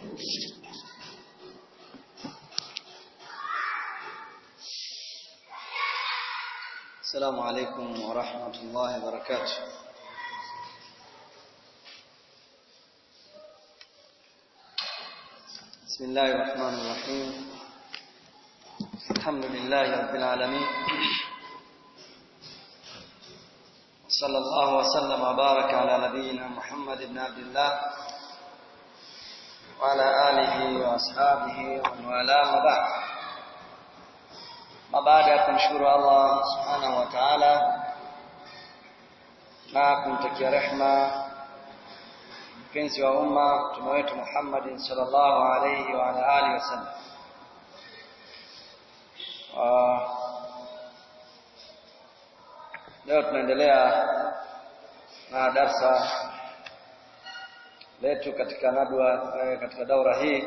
السلام عليكم ورحمة الله وبركاته بسم الله الرحمن الرحيم الحمد لله رب العالمين صلى الله وسلم وبارك على نبينا محمد بن عبد الله وعلى آله وأصحابه ومن والاه ما بعد ما baada ya kumshukuru Allah subhanahu wa ta'ala na kumtakia rehma mpenzi wa umma mtume wetu Muhammad sallallahu alayhi wa ala alihi wasallam leo tunaendelea na darsa letu katika nadwa katika daura hii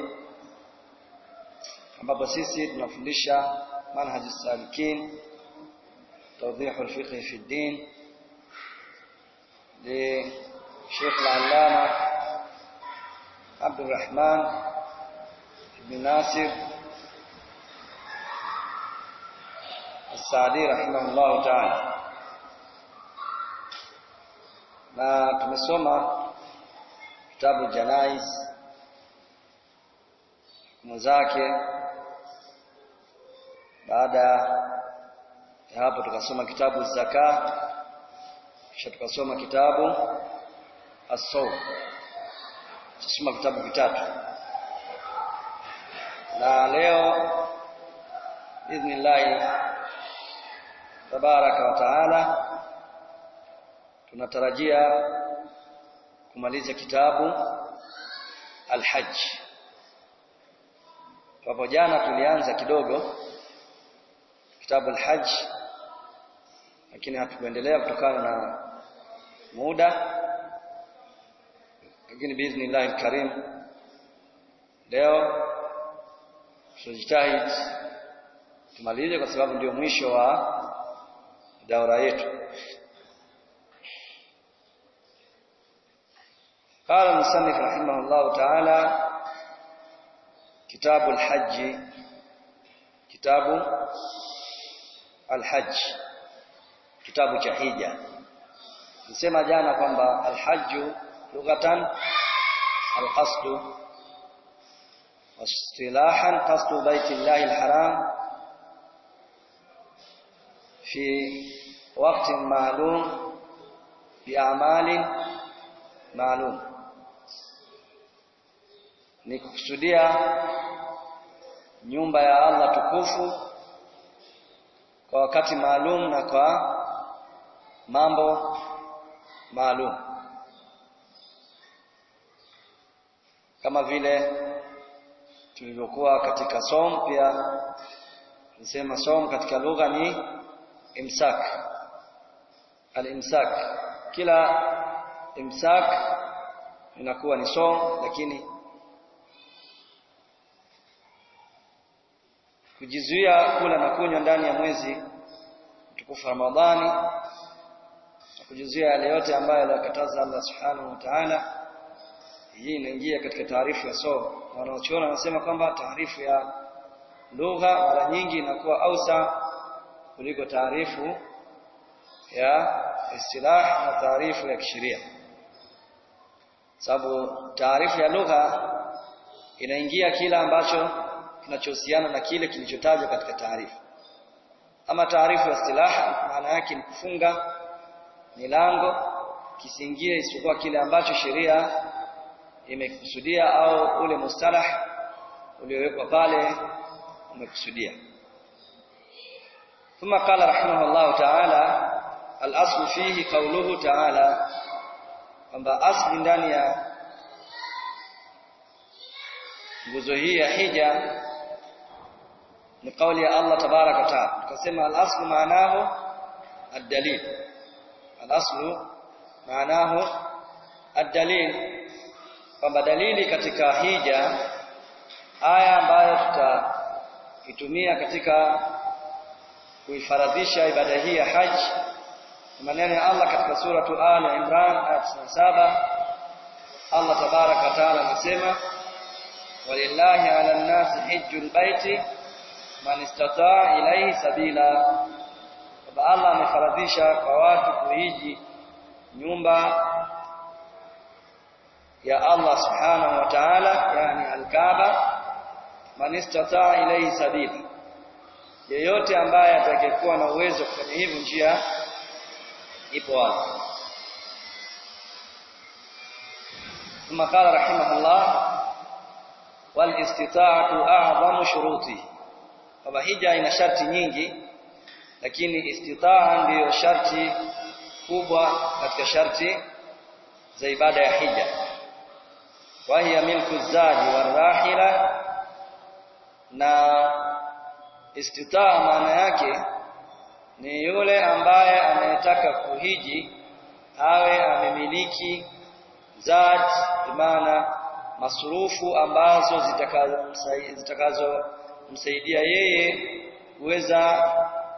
ambapo sisi tunafundisha منهج السالكين توضيح الفقه في الدين لشيخ العلامة عبد الرحمن بن ناصر السعدي رحمه الله تعالى na tumesoma kitabu janais hukumu zake baada ya hapo tukasoma kitabu zaka kisha tukasoma kitabu as-sawm tusoma vitabu vitatu na leo idhnillah tabaraka wa taala tunatarajia kumaliza kitabu al-hajj hapo jana tulianza kidogo kitabu al-hajj lakini hatukuendelea kutokana na muda lakini biiznillah al-karim leo tutajitahidi tumalize kwa sababu ndio mwisho wa daura yetu قال المصنف رحمه الله تعالى كتاب الحج كتاب alhajj kitabu cha hija nisema jana kwamba alhajju lughatan alqasdu واصطلاحا قصد بيت الله الحرام في وقت معلوم بأعمال معلوم ni kukusudia nyumba ya Allah tukufu kwa wakati maalum na kwa mambo maalum kama vile tulivyokuwa katika som pia nisema som katika lugha ni imsak al-imsak kila imsak inakuwa ni som lakini kujizuia kula na kunywa ndani ya mwezi mtukufu Ramadhani na kujizuia yale yote ambayo aliyokataza Allah Subhanahu wa Ta'ala hii inaingia katika taarifu ya somo wanaochuona wanasema kwamba taarifu ya lugha mara nyingi inakuwa ausa kuliko taarifu ya istilah na taarifu ya kisheria sababu taarifu ya lugha inaingia kila ambacho kinachohusiana na kile kilichotajwa katika taarifa ama taarifu ya istilaha maana yake ni kufunga milango kisingie isipokuwa kile ambacho sheria imekusudia au ule mustalah uliowekwa pale umekusudia ثم قال رحمه الله تعالى الاصل فيه قوله تعالى kwamba asli ndani ya nguzo hii ya hija ni kauli ya Allah tabaraka wa taala tukasema al-aslu maanahu ad-dalil al-aslu maanahu ad-dalil kwamba dalili katika hija aya ambayo tutaitumia katika kuifaradhisha ibada hii ya haji maneno ya Allah katika suratu al-Imran aya 97 Allah tabaraka wa taala anasema walillahi ala nnasi hijjul baiti man istataa ilayhi sabila kwamba Allah amefaradhisha kwa watu kuhiji nyumba ya Allah subhanahu wa ta'ala yani al-Kaaba man istataa ilayhi sabila yeyote ambaye atakayekuwa na uwezo wa kufanya hivyo njia ipo wazi ثم قال رحمه الله والاستطاعة أعظم شروطه kwamba hija ina sharti nyingi lakini istitaa ndiyo sharti kubwa katika sharti za ibada ya hija wa hiya milku zadi warahila na istitaa maana yake ni yule ambaye anayetaka kuhiji awe amemiliki zat maana masurufu ambazo zitakazomsaidia zitakazo msaidia yeye kuweza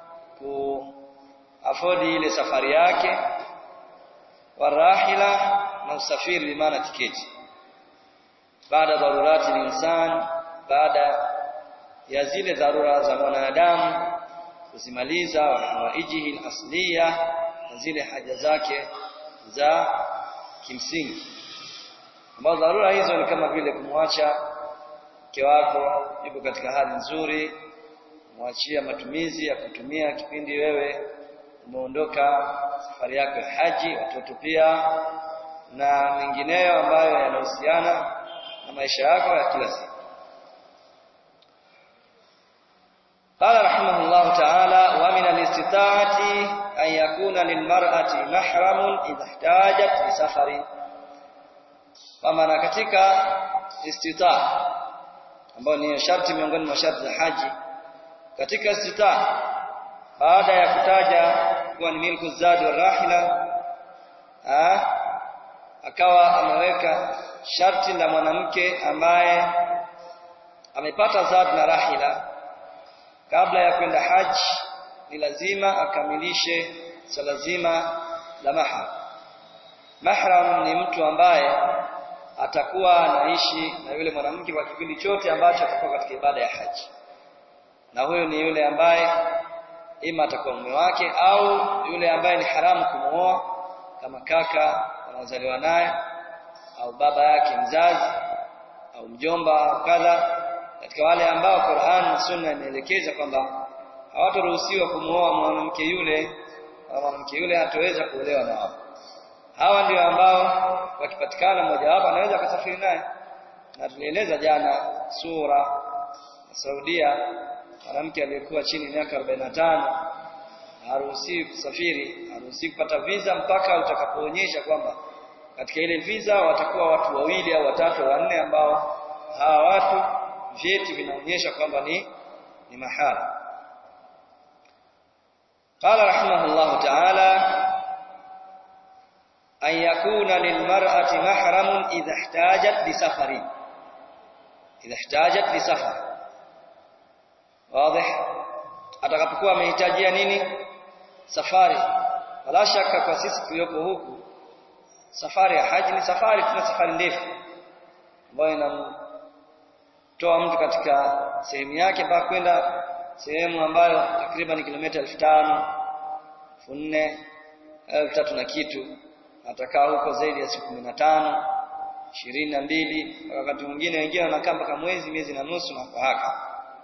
kuafodi ile safari yake warahila na usafiri maana tiketi baada dharurati linsan baada ya zile dharura za mwanadamu kuzimaliza wa hawaijihi asliya na zile haja zake za kimsingi ambazo dharura hizo ni kama vile kumwacha mke wako yuko katika hali nzuri mwachia matumizi ya kutumia kipindi wewe umeondoka safari yako ya haji watoto pia na mengineyo ambayo yanahusiana na maisha yako ya kila siku قال رحمه الله تعالى ومن الاستطاعة أن يكون للمرأة محرم إذا احتاجت لسفر ومن katika istitaa ambayo ni sharti miongoni mwa sharti za haji katika istitaa baada ya kutaja kuwa ni milku zadi wa rahila akawa ameweka sharti la mwanamke ambaye amepata zad na rahila kabla ya kwenda haji ni lazima akamilishe swala zima la mahram mahram ni mtu ambaye atakuwa anaishi na yule mwanamke kwa kipindi chote ambacho atakuwa katika ibada ya haji na huyo ni yule ambaye ima atakuwa mume wake au yule ambaye ni haramu kumuoa kama kaka wanaozaliwa naye au baba yake mzazi au mjomba au kadha katika wale ambao Qur'an na Sunna inaelekeza kwamba hawataruhusiwa kumuoa mwanamke yule au mwanamke yule hataweza kuolewa na wao hawa ndio ambao wakipatikana mmoja wapo anaweza akasafiri naye na tulieleza jana sura ya Saudia mwanamke aliyekuwa chini ya miaka 45 haruhusiwi kusafiri haruhusiwi kupata visa mpaka utakapoonyesha kwamba katika ile visa watakuwa watu wawili au watatu au wanne ambao hawa watu vyeti vinaonyesha kwamba ni ni mahara قال رحمه الله تعالى أن يكون للمرأة محرم إذا احتاجت لسفر إذا احتاجت لسفر واضح atakapokuwa amehitajia nini safari wala shaka kwa sisi tulioko huku safari ya haji ni safari tuna safari ndefu ambayo inamtoa mtu katika sehemu yake mpaka kwenda sehemu ambayo takriban kilomita 5000 4000 1000 na kitu atakaa huko zaidi ya siku 15 22 wakati mwingine wengine wanakaa mpaka mwezi miezi na nusu na kwa haka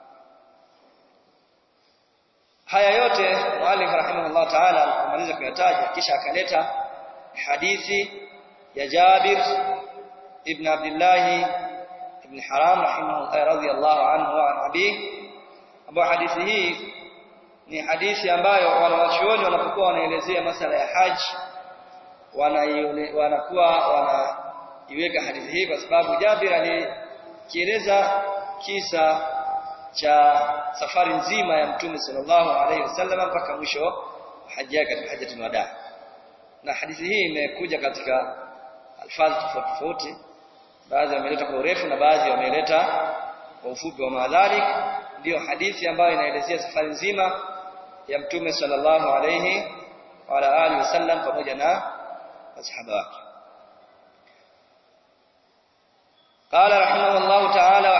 haya yote mwalimu rahimahullah ta'ala alipomaliza kuyataja kisha akaleta hadithi ya Jabir ibn Abdullah ibn Haram rahimahullah radhiyallahu anhu wa abi ambapo hadithi hii ni hadithi ambayo wanawachuoni wanapokuwa wanaelezea masala ya haji wanakuwa wanaiweka hadithi hii kwa sababu Jabir alikieleza kisa cha safari nzima ya Mtume sallallahu alaihi wasallam mpaka mwisho wa haji yake katika hajjatul wada. Na hadithi hii imekuja katika alfadhi tofauti tofauti, baadhi wameleta kwa urefu na baadhi wameleta kwa ufupi wa madhalik. Ndiyo hadithi ambayo inaelezea safari nzima ya Mtume sallallahu alaihi wa ala alihi wasallam pamoja na masahaba wake. قال رحمه الله تعالى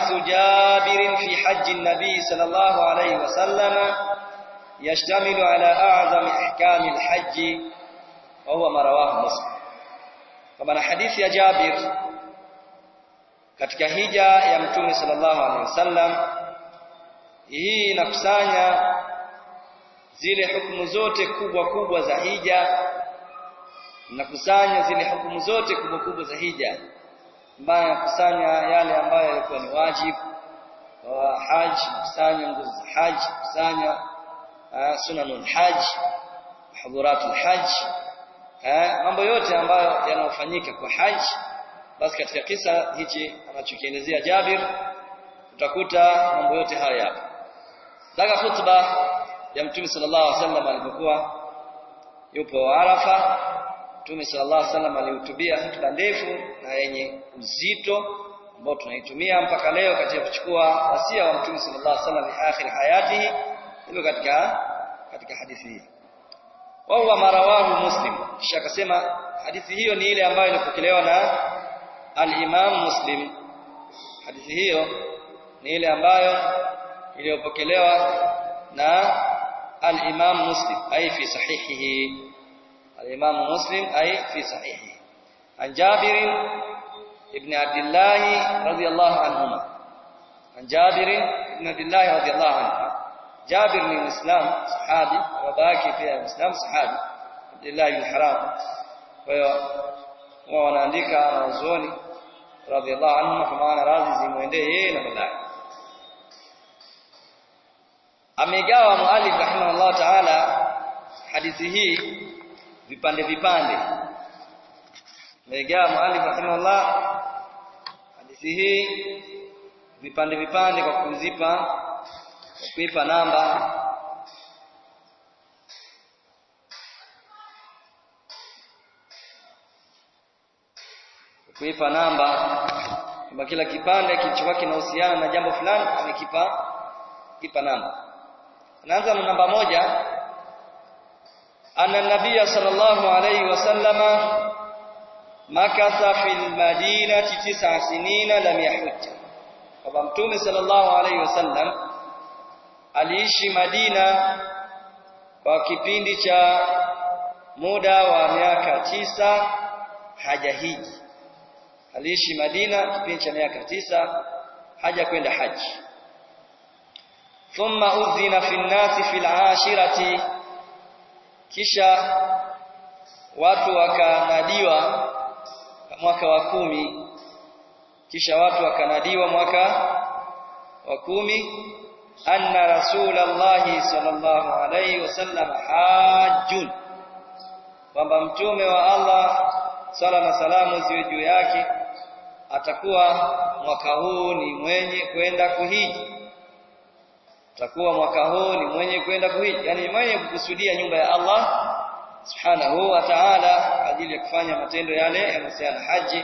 حديث جابر في حج النبي صلى الله عليه وسلم يشتمل على أعظم أحكام الحج وهو ما رواه مسلم كما حديث يا جابر katika hija ya mtume sallallahu alaihi wasallam hii inakusanya zile hukumu zote kubwa kubwa za hija inakusanya zile hukumu zote kubwa kubwa za hija ambayo inakusanya yale ambayo yalikuwa ni wajibu wa haji kusanya nguzo za haji kusanya uh, sunanul haji hudhuratul haji uh, mambo yote ambayo yanayofanyika kwa haji basi katika kisa hichi anachokielezea Jabir utakuta mambo yote haya hapa daga khutba ya mtume sallallahu alaihi wasallam alipokuwa yupo Arafa mtume sallallahu alaihi wasallam alihutubia hotuba ndefu na yenye uzito ambao tunaitumia mpaka leo katika kuchukua wasia wa mtume sallallahu alaihi wasallam ni akhir hayatihi hivyo katika katika hadithi hii wa huwa marawahu muslim kisha akasema hadithi hiyo ni ile ambayo ilipokelewa na al-Imam Muslim hadithi hiyo ni ile ambayo iliyopokelewa na al-Imam Muslim ay fi sahihihi al-Imam Muslim ay fi sahihihi an Jabir ibn Abdullah radiyallahu anhuma an Jabir ibn Abdullah radiyallahu anhu Jabir ni Muislam sahabi babake pia Muislam sahabi Abdullah ibn Haram kwa hiyo wao wanaandika wanazuoni radhiallahu anhu kwa maana radhi zimwendee yeye na baadaye amegawa muallif rahimahullah taala hadithi hii vipande vipande amegawa muallif rahimahullah hadithi hii vipande vipande kwa kuzipa kwa kuipa namba kuipa namba kwamba kila kipande kilichokuwa kinahusiana na jambo fulani amekipa kipa namba anaanza na namba moja anna nabiyya sallallahu alayhi wasallama makatha fil madinati tis'a sinina lam yahujja kwamba mtume sallallahu alayhi wasallam aliishi Madina kwa kipindi cha muda wa miaka tisa hajahiji aliishi Madina kipindi cha miaka tisa haja kwenda haji thumma udhina fi nnasi fil ashirati kisha watu wakanadiwa mwaka wa kumi kisha watu wakanadiwa mwaka wa kumi anna rasulallahi sallallahu alayhi wasallam hajjun kwamba mtume wa Allah sala na salamu ziwe juu yake atakuwa mwaka huu ni mwenye kwenda kuhiji atakuwa mwaka huu ni mwenye kwenda kuhiji yani mwenye kukusudia nyumba ya Allah subhanahu wa ta'ala ajili ya kufanya matendo yale yanayohusiana haji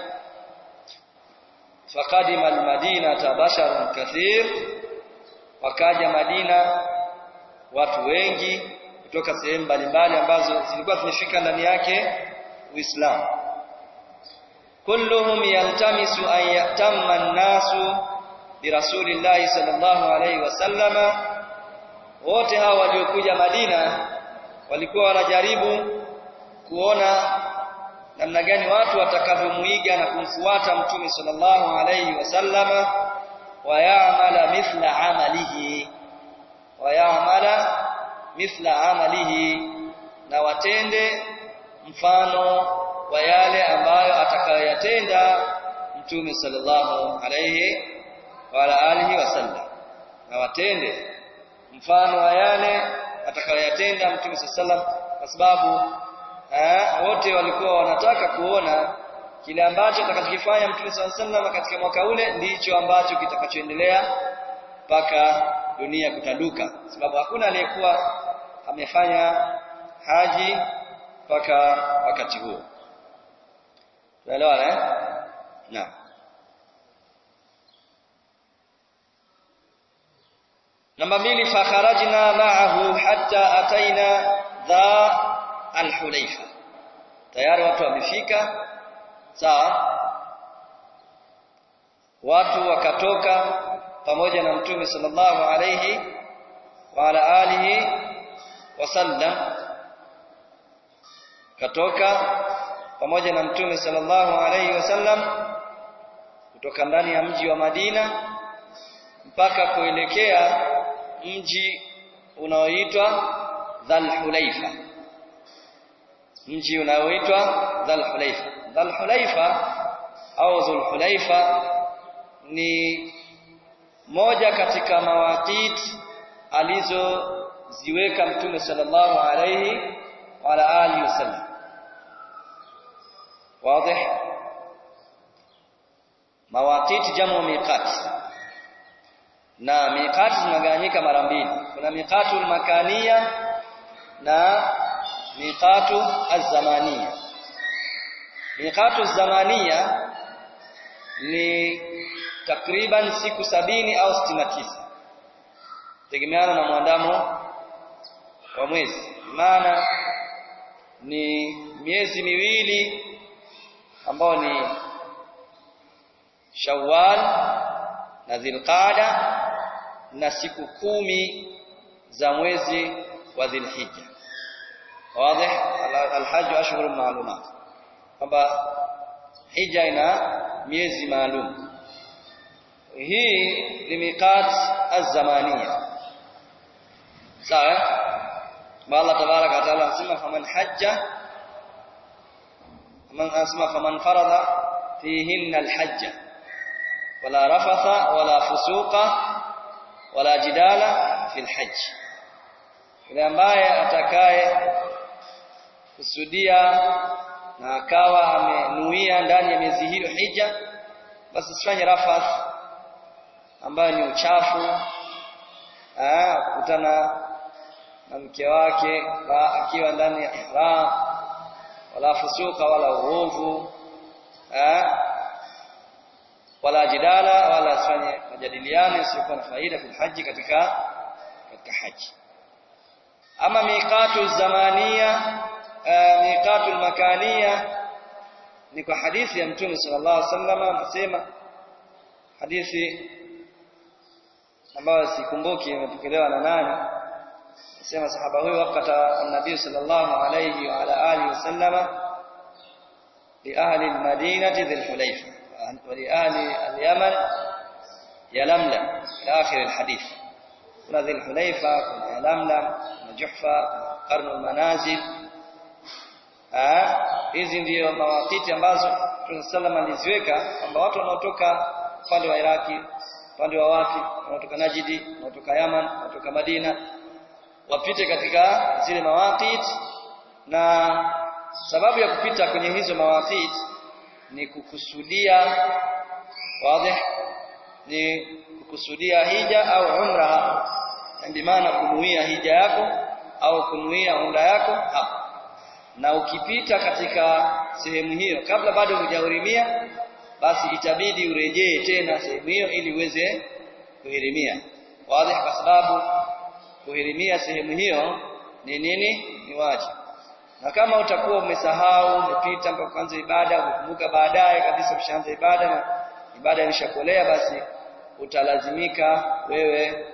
faqadima almadinata basharun kathir wakaja Madina watu wengi kutoka sehemu mbalimbali ambazo zilikuwa zimefika ndani yake Uislamu kulluhum yaltamisu an yatamma an-nasu bi rasulillahi sallallahu alayhi wasallama wote hawa waliokuja Madina walikuwa wanajaribu kuona namna gani watu watakavyomuiga na kumfuata mtume sallallahu alayhi wasallama wayamala mithla amalihi wayamala mithla amalihi na watende mfano wa yale ambayo atakayoyatenda mtume sallallahu alayhi wa ala alihi wasallam na watende mfano wa yale atakayoyatenda mtume sallallahu kwa sababu wote walikuwa wanataka kuona kile ambacho atakachokifanya mtume sallallahu katika mwaka ule ndicho ambacho kitakachoendelea mpaka dunia kutanduka sababu hakuna aliyekuwa amefanya haji mpaka wakati huo tunaelewana eh naam namba mbili fakharajna ma'ahu hatta ataina dha al-hulayfa tayari watu wamefika sawa watu wakatoka pamoja na mtume sallallahu alayhi wa ala alihi wasallam katoka pamoja na mtume sallallahu alayhi wasallam kutoka ndani ya mji wa Madina mpaka kuelekea mji unaoitwa Dhul-Hulaifa mji unaoitwa Dhul-Hulaifa Dhul-Hulaifa au Dhul-Hulaifa ni moja katika mawaqit alizoziweka mtume sallallahu alayhi wa ala alihi wasallam wazi mawaqit jamu miqat na miqat zinagawanyika mara mbili kuna miqatul makania na miqatu az-zamania miqatu az-zamania ni takriban siku sabini au sitini na tisa tegemeana na mwandamo wa mwezi maana ni miezi miwili ambao ni Shawwal na Dhulqaada na siku kumi za mwezi wa Dhulhijja wazi alhajj ashhurun ma'lumat kwamba hija ina miezi maalum hii ni miqat az-zamaniya sawa Allah tabaraka wa taala anasema faman hajja man asma faman farada fihinna al-hajja wala rafatha wala fusuqa wala jidala fi al-hajj yule ambaye atakaye kusudia na akawa amenuia ndani ya miezi hiyo hija basi sifanye rafath ambayo ni uchafu ah kukutana na mke wake akiwa ndani ya ihram wala fusuka wala uovu ah wala jidala wala asifanye majadiliano yasiyokuwa na faida fil haji katika katika haji ama miqatu zamania miqatu makania ni kwa hadithi ya mtume sallallahu alaihi wasallam anasema hadithi ambayo sikumbuki imepokelewa na nani anasema sahaba huyo wakati nabii sallallahu alayhi wa ala alihi wasallama li ahli almadinati dhil hulayfa wa li ahli alyaman yalamlam ila akhir alhadith kuna dhil hulayfa kuna yalamlam kuna juhfa kuna qarnu almanazil hizi ndio mawakiti ambazo Mtume sallam aliziweka kwamba watu wanaotoka upande wa Iraki upande wa wapi wanaotoka Najidi wanaotoka Yaman wanaotoka Madina wapite katika zile mawaqit na sababu ya kupita kwenye hizo mawaqit ni kukusudia wazi ni kukusudia hija au umra ndio maana kunuia hija yako au kunuia umra yako hapo na ukipita katika sehemu hiyo kabla bado hujahurimia basi itabidi urejee tena sehemu hiyo ili uweze kuhirimia wazi kwa sababu kuhirimia sehemu hiyo ni nini ni wajibu na kama utakuwa umesahau umepita mpaka kuanza ibada umekumbuka baadaye kabisa ushaanza ibada na ibada imeshakolea basi utalazimika wewe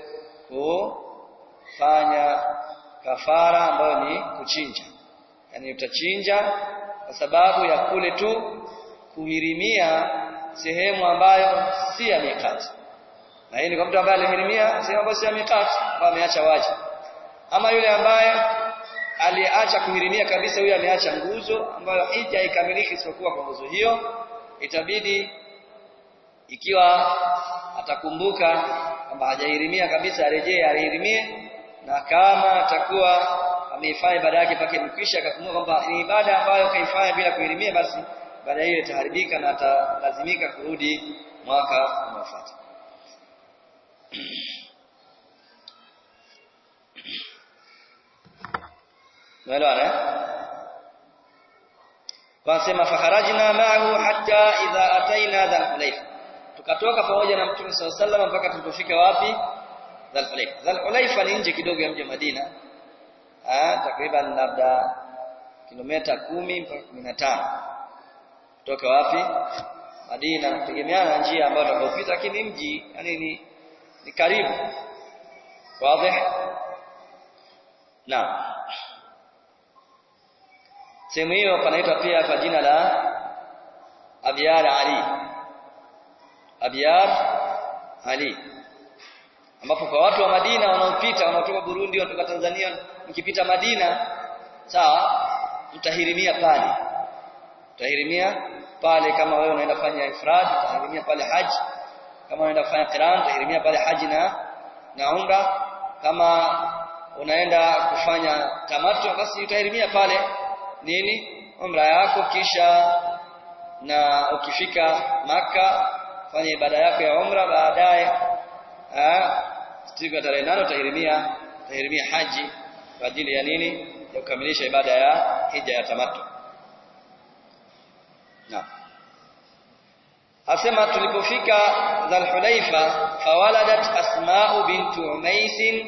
kufanya kafara ambayo ni kuchinja yani utachinja kwa sababu ya kule tu kuhirimia sehemu ambayo si ya mikati na hii ni kwa mtu ambaye alihirimia sehemu ambayo si ya mikati ambayo ameacha wajibu ama yule ambaye aliacha kuhirimia kabisa huyo ameacha nguzo ambayo hija haikamiliki isipokuwa kwa nguzo hiyo itabidi ikiwa atakumbuka kwamba hajahirimia kabisa arejee ahirimie na kama atakuwa ameifanya ibada yake pake imekwisha akakumbuka kwamba ni ibada ambayo kaifanya bila kuhirimia basi baada hiyo itaharibika na atalazimika kurudi mwaka unaofuata Umeelewana? Wasema fakharajna ma'ahu hatta idha ataina dhal hulayfa. Tukatoka pamoja na Mtume SAW sallam mpaka tulipofika wapi? Dhal hulayfa. Dhal hulayfa ni nje kidogo ya mji wa Madina. Ah, takriban labda kilomita kumi mpaka kumi na tano kutoka wapi? Madina, kutegemeana na njia ambayo utakayopita, lakini mji yani ni ni karibu wazi na sehemu hiyo panaitwa pia kwa jina la Abyar Ali Abyar Ali ambapo kwa watu wa Madina wanaopita wanaotoka Burundi wanatoka Tanzania mkipita Madina sawa mtahirimia pale utahirimia pale kama wewe unaenda kufanya ifrad utahirimia pale haji kama unaenda kufanya qiran utahirimia pale haji na na umra kama unaenda kufanya tamattu basi utahirimia pale nini umra yako kisha na ukifika maka fanya ibada yako ya umra baadaye siku ya tarehe nane utahirimia utahirimia haji kwa ajili ya nini ya kukamilisha ibada ya hija ya tamattu Naam. Asema tulipofika Dhul-Hulaifa fawaladat Asma'u bint Umais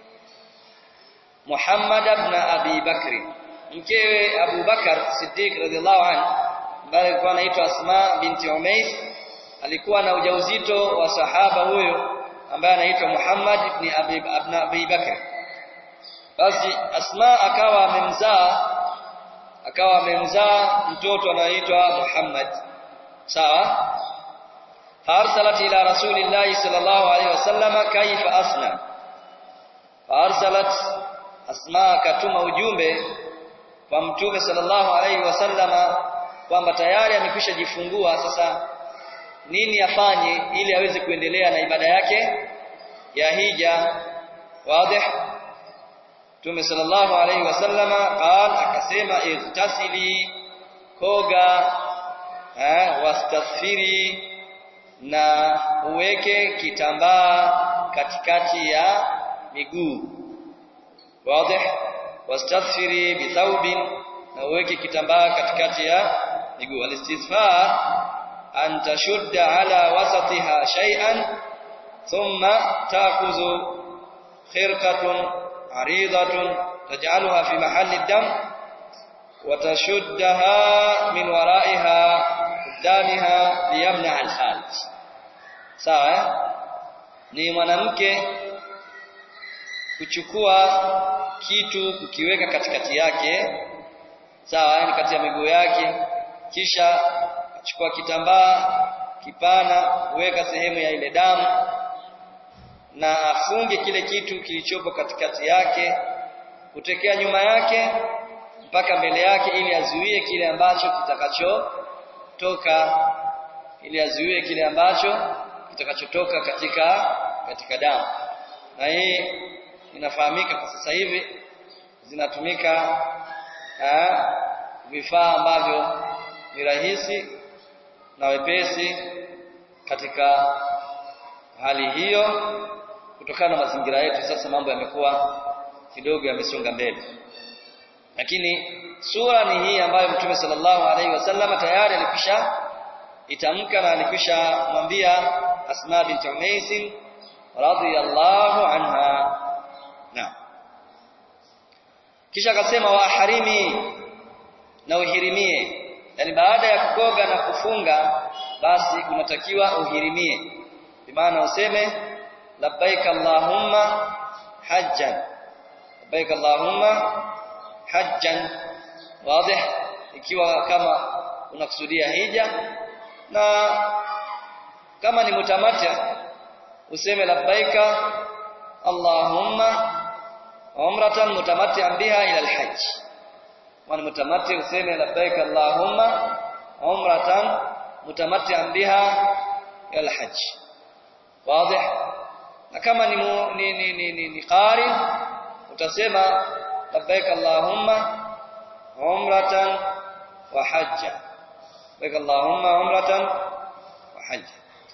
Muhammad ibn Abi Bakr. Mkewe Abu Bakar Siddiq radhiallahu anhu ambaye alikuwa anaitwa Asma binti Umais alikuwa na ujauzito wa sahaba huyo ambaye anaitwa Muhammad ibn Abi ibn Abi Bakr. Basi Asma akawa amemzaa akawa amemzaa mtoto anaitwa Muhammad sawa farsalat ila rasulillahi sallallahu alaihi wasallam kaifa asna farsalat asma akatuma ujumbe kwa mtume sallallahu alaihi wasallam kwamba tayari amekwisha jifungua sasa nini afanye ili aweze kuendelea na ibada yake ya hija wazi Mtume sallallahu alaihi wasallama qal akasema igtasili koga eh wastaghfiri na uweke kitambaa katikati ya miguu wazi wastaghfiri bithawbin na uweke kitambaa katikati ya miguu alistighfar an tashudda ala wasatiha shay'an thumma ta'khudhu khirqatun عريضة تجعلها في محل الدم وتشدها من ورائها قدامها ليمنع الخارج sawa ni mwanamke kuchukua kitu kukiweka katikati yake sawa yani kati ya miguu yake kisha achukua kitambaa kipana kuweka sehemu ya ile damu na afunge kile kitu kilichopo katikati yake kutekea nyuma yake mpaka mbele yake ili azuie kile ambacho kitakachotoka ili azuie kile ambacho kitakachotoka katika katika damu na hii inafahamika kwa sasa hivi zinatumika vifaa ambavyo ni rahisi na wepesi katika hali hiyo kutokana na mazingira yetu sasa mambo yamekuwa kidogo yamesonga mbele lakini sura ni hii ambayo Mtume sallallahu alaihi wasallam tayari alikwisha itamka na alikwisha mwambia Asma bint Umais radhiyallahu anha na kisha akasema wa harimi na uhirimie yani baada ya kukoga na kufunga basi unatakiwa uhirimie bimaana useme labbaik allahumma hajjan labbaik allahumma hajjan wazi ikiwa kama unakusudia hija na kama ni mutamata useme labbaika allahumma umratan mutamatti'an biha ila alhajj wa mutamatti useme labbaika allahumma umratan mutamatti'an biha ila alhajj wazi na kama ni mu, ni ni ni, ni, ni qari utasema labbaik allahumma umratan wa hajja labbaik allahumma umratan wa hajja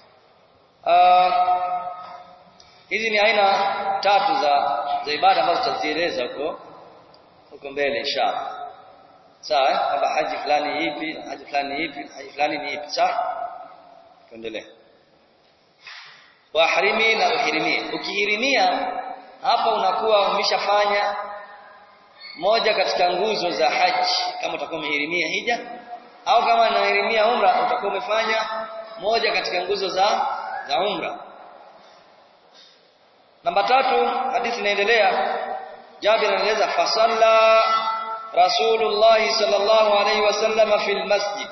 hizi ni aina tatu za za ibada ambazo tutazieleza huko huko mbele inshallah sawa kwamba haji fulani ipi haji fulani ipi haji fulani ni ipi sawa tuendelee wahrimi na uhirimie ukihirimia hapa unakuwa umeshafanya moja katika nguzo za haji kama utakuwa umehirimia hija au kama unahirimia umra utakuwa umefanya moja katika nguzo za za umra namba tatu hadithi inaendelea Jabir anaeleza fasalla Rasulullah sallallahu alaihi wasallam fil masjid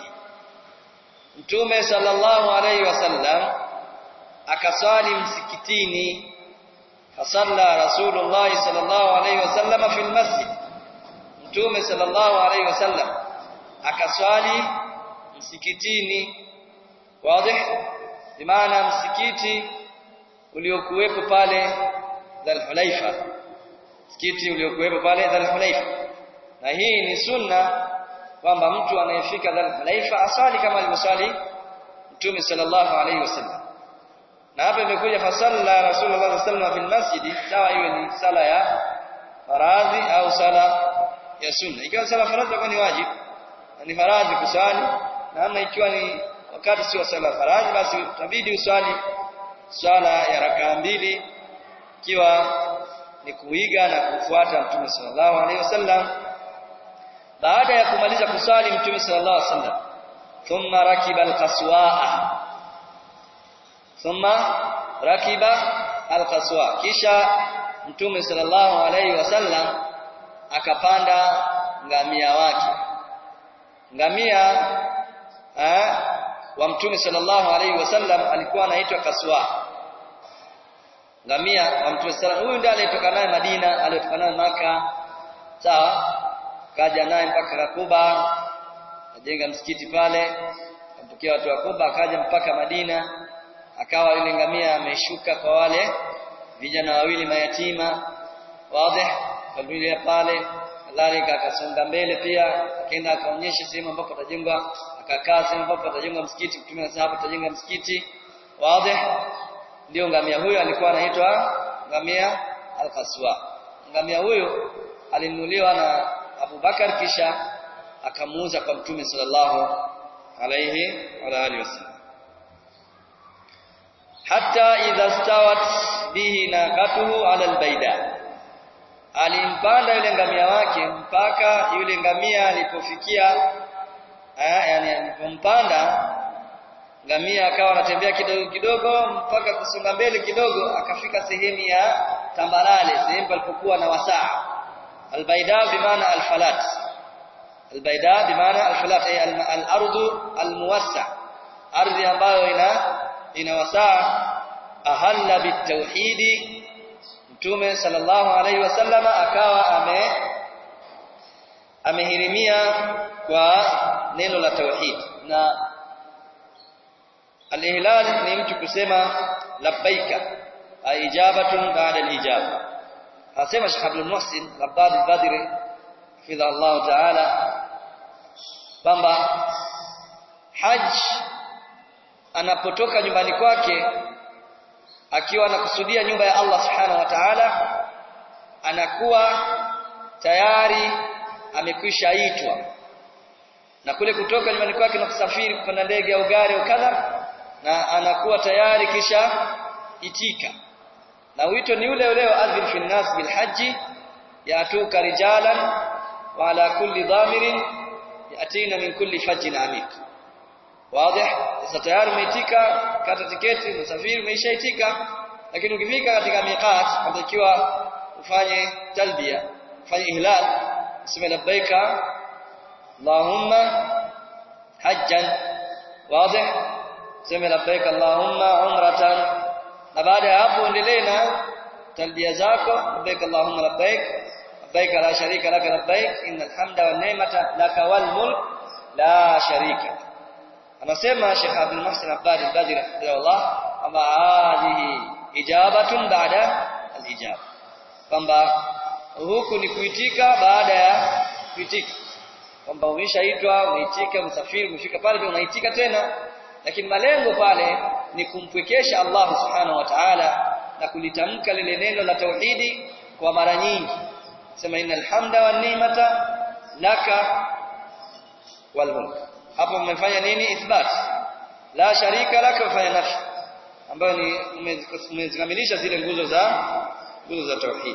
Mtume sallallahu alaihi wasallam akaswali msikitini fasalla Rasulullah sallallahu alaihi wasallam fil masjid Mtume sallallahu alaihi wasallam akaswali msikitini wazi bimaana msikiti uliokuwepo pale Dhul-Hulaifa msikiti uliokuwepo pale Dhul-Hulaifa na hii ni sunna kwamba mtu anayefika Dhul-Hulaifa asali kama alivyosali Mtume sallallahu alaihi wasallam na hapa imekuja fasalla Rasulullah sallallahu alaihi wasallam fil masjid sawa iwe ni sala ya faradhi au sala ya sunna ikiwa sala faradhi kwa ni wajibu ni faradhi kusali na ama ikiwa ni wakati sio sala faradhi basi utabidi uswali swala ya rakaa mbili ikiwa ni kuiga na kufuata Mtume sallallahu alaihi wasallam baada ya kumaliza kuswali Mtume sallallahu alaihi wasallam thumma rakiba alqaswaa thumma rakiba alqaswa kisha Mtume sallallahu alaihi wasallam akapanda ngamia wake ngamia eh, wa mtume sallallahu alaihi wasallam alikuwa anaitwa kaswa ngamia wa mtume sallallahu huyu ndiye aliyetoka naye Madina aliyotoka naye maka sawa kaja naye mpaka Kakuba ajenga msikiti pale ampokea watu wa Kuba akaja mpaka Madina akawa yule ngamia ameshuka kwa wale vijana wawili mayatima wazi kabila pale kadhalika akasonga mbele pia akaenda akaonyesha sehemu ambapo atajengwa akakaa sehemu ambapo atajengwa msikiti mtume sasa hapo atajenga msikiti wazi ndio ngamia huyo alikuwa anaitwa ngamia al-Qaswa ngamia huyo alinunuliwa na Abu Bakar kisha akamuuza kwa mtume sallallahu alayhi wa alihi wasallam hatta idha stawat bihi naqatuhu ala al-baida alimpanda yule ngamia wake mpaka yule ngamia alipofikia eh, yani alipompanda ngamia akawa anatembea kidogo kidogo mpaka kusonga mbele kidogo akafika sehemu ya tambarale sehemu palipokuwa na wasaa albaida bimaana alfalat albaida bimaana alfalat ay al-ardu almuwassa ardhi ambayo ina ina wasaa ahalla bitauhidi Mtume sallallahu alaihi wasallam akawa ame amehirimia kwa neno la tauhid na al-ihlal ni mtu kusema labbaika ijabatun ba'da al-ijaba asema Sheikh Abdul Muhsin Rabbad al-Badri fidha Allah ta'ala kwamba haj anapotoka nyumbani kwake akiwa anakusudia nyumba ya Allah subhanahu wa ta'ala anakuwa tayari amekwisha itwa na kule kutoka nyumbani kwake na kusafiri kupanda ndege au gari au kadha na anakuwa tayari kisha itika na wito ni ule ule adhil fi nas bil haji yatuka rijalan wa ala kulli dhamirin yatina min kulli fajjin amik wazi sasa tayari umeitika kata tiketi usafiri umeishaitika lakini ukifika katika miqat unatakiwa ufanye talbia ufanye ihlal useme labbaika allahumma hajjan wazi useme labbaika allahumma umratan na baada ya hapo endelee na talbia zako labbaika allahumma labbaik labbaik la sharika laka labbaik innal hamda wan ni'mata laka wal mulk la sharika anasema Sheikh Abdul Muhsin Abbad al-Badri rahimahullah kwamba hadhihi ijabatun baada al-ijaba kwamba huku ni kuitika baada ya kuitika kwamba umeshaitwa umeitika msafiri umefika pale pia unaitika tena lakini malengo pale ni kumpwekesha Allah subhanahu wa ta'ala na kulitamka lile neno la tauhidi kwa mara nyingi sema innal hamda wan ni'mata laka wal mulk hapo mmefanya nini ithbat la sharika laka fanya nafi ambayo ni mmezikamilisha zile nguzo za nguzo za tauhid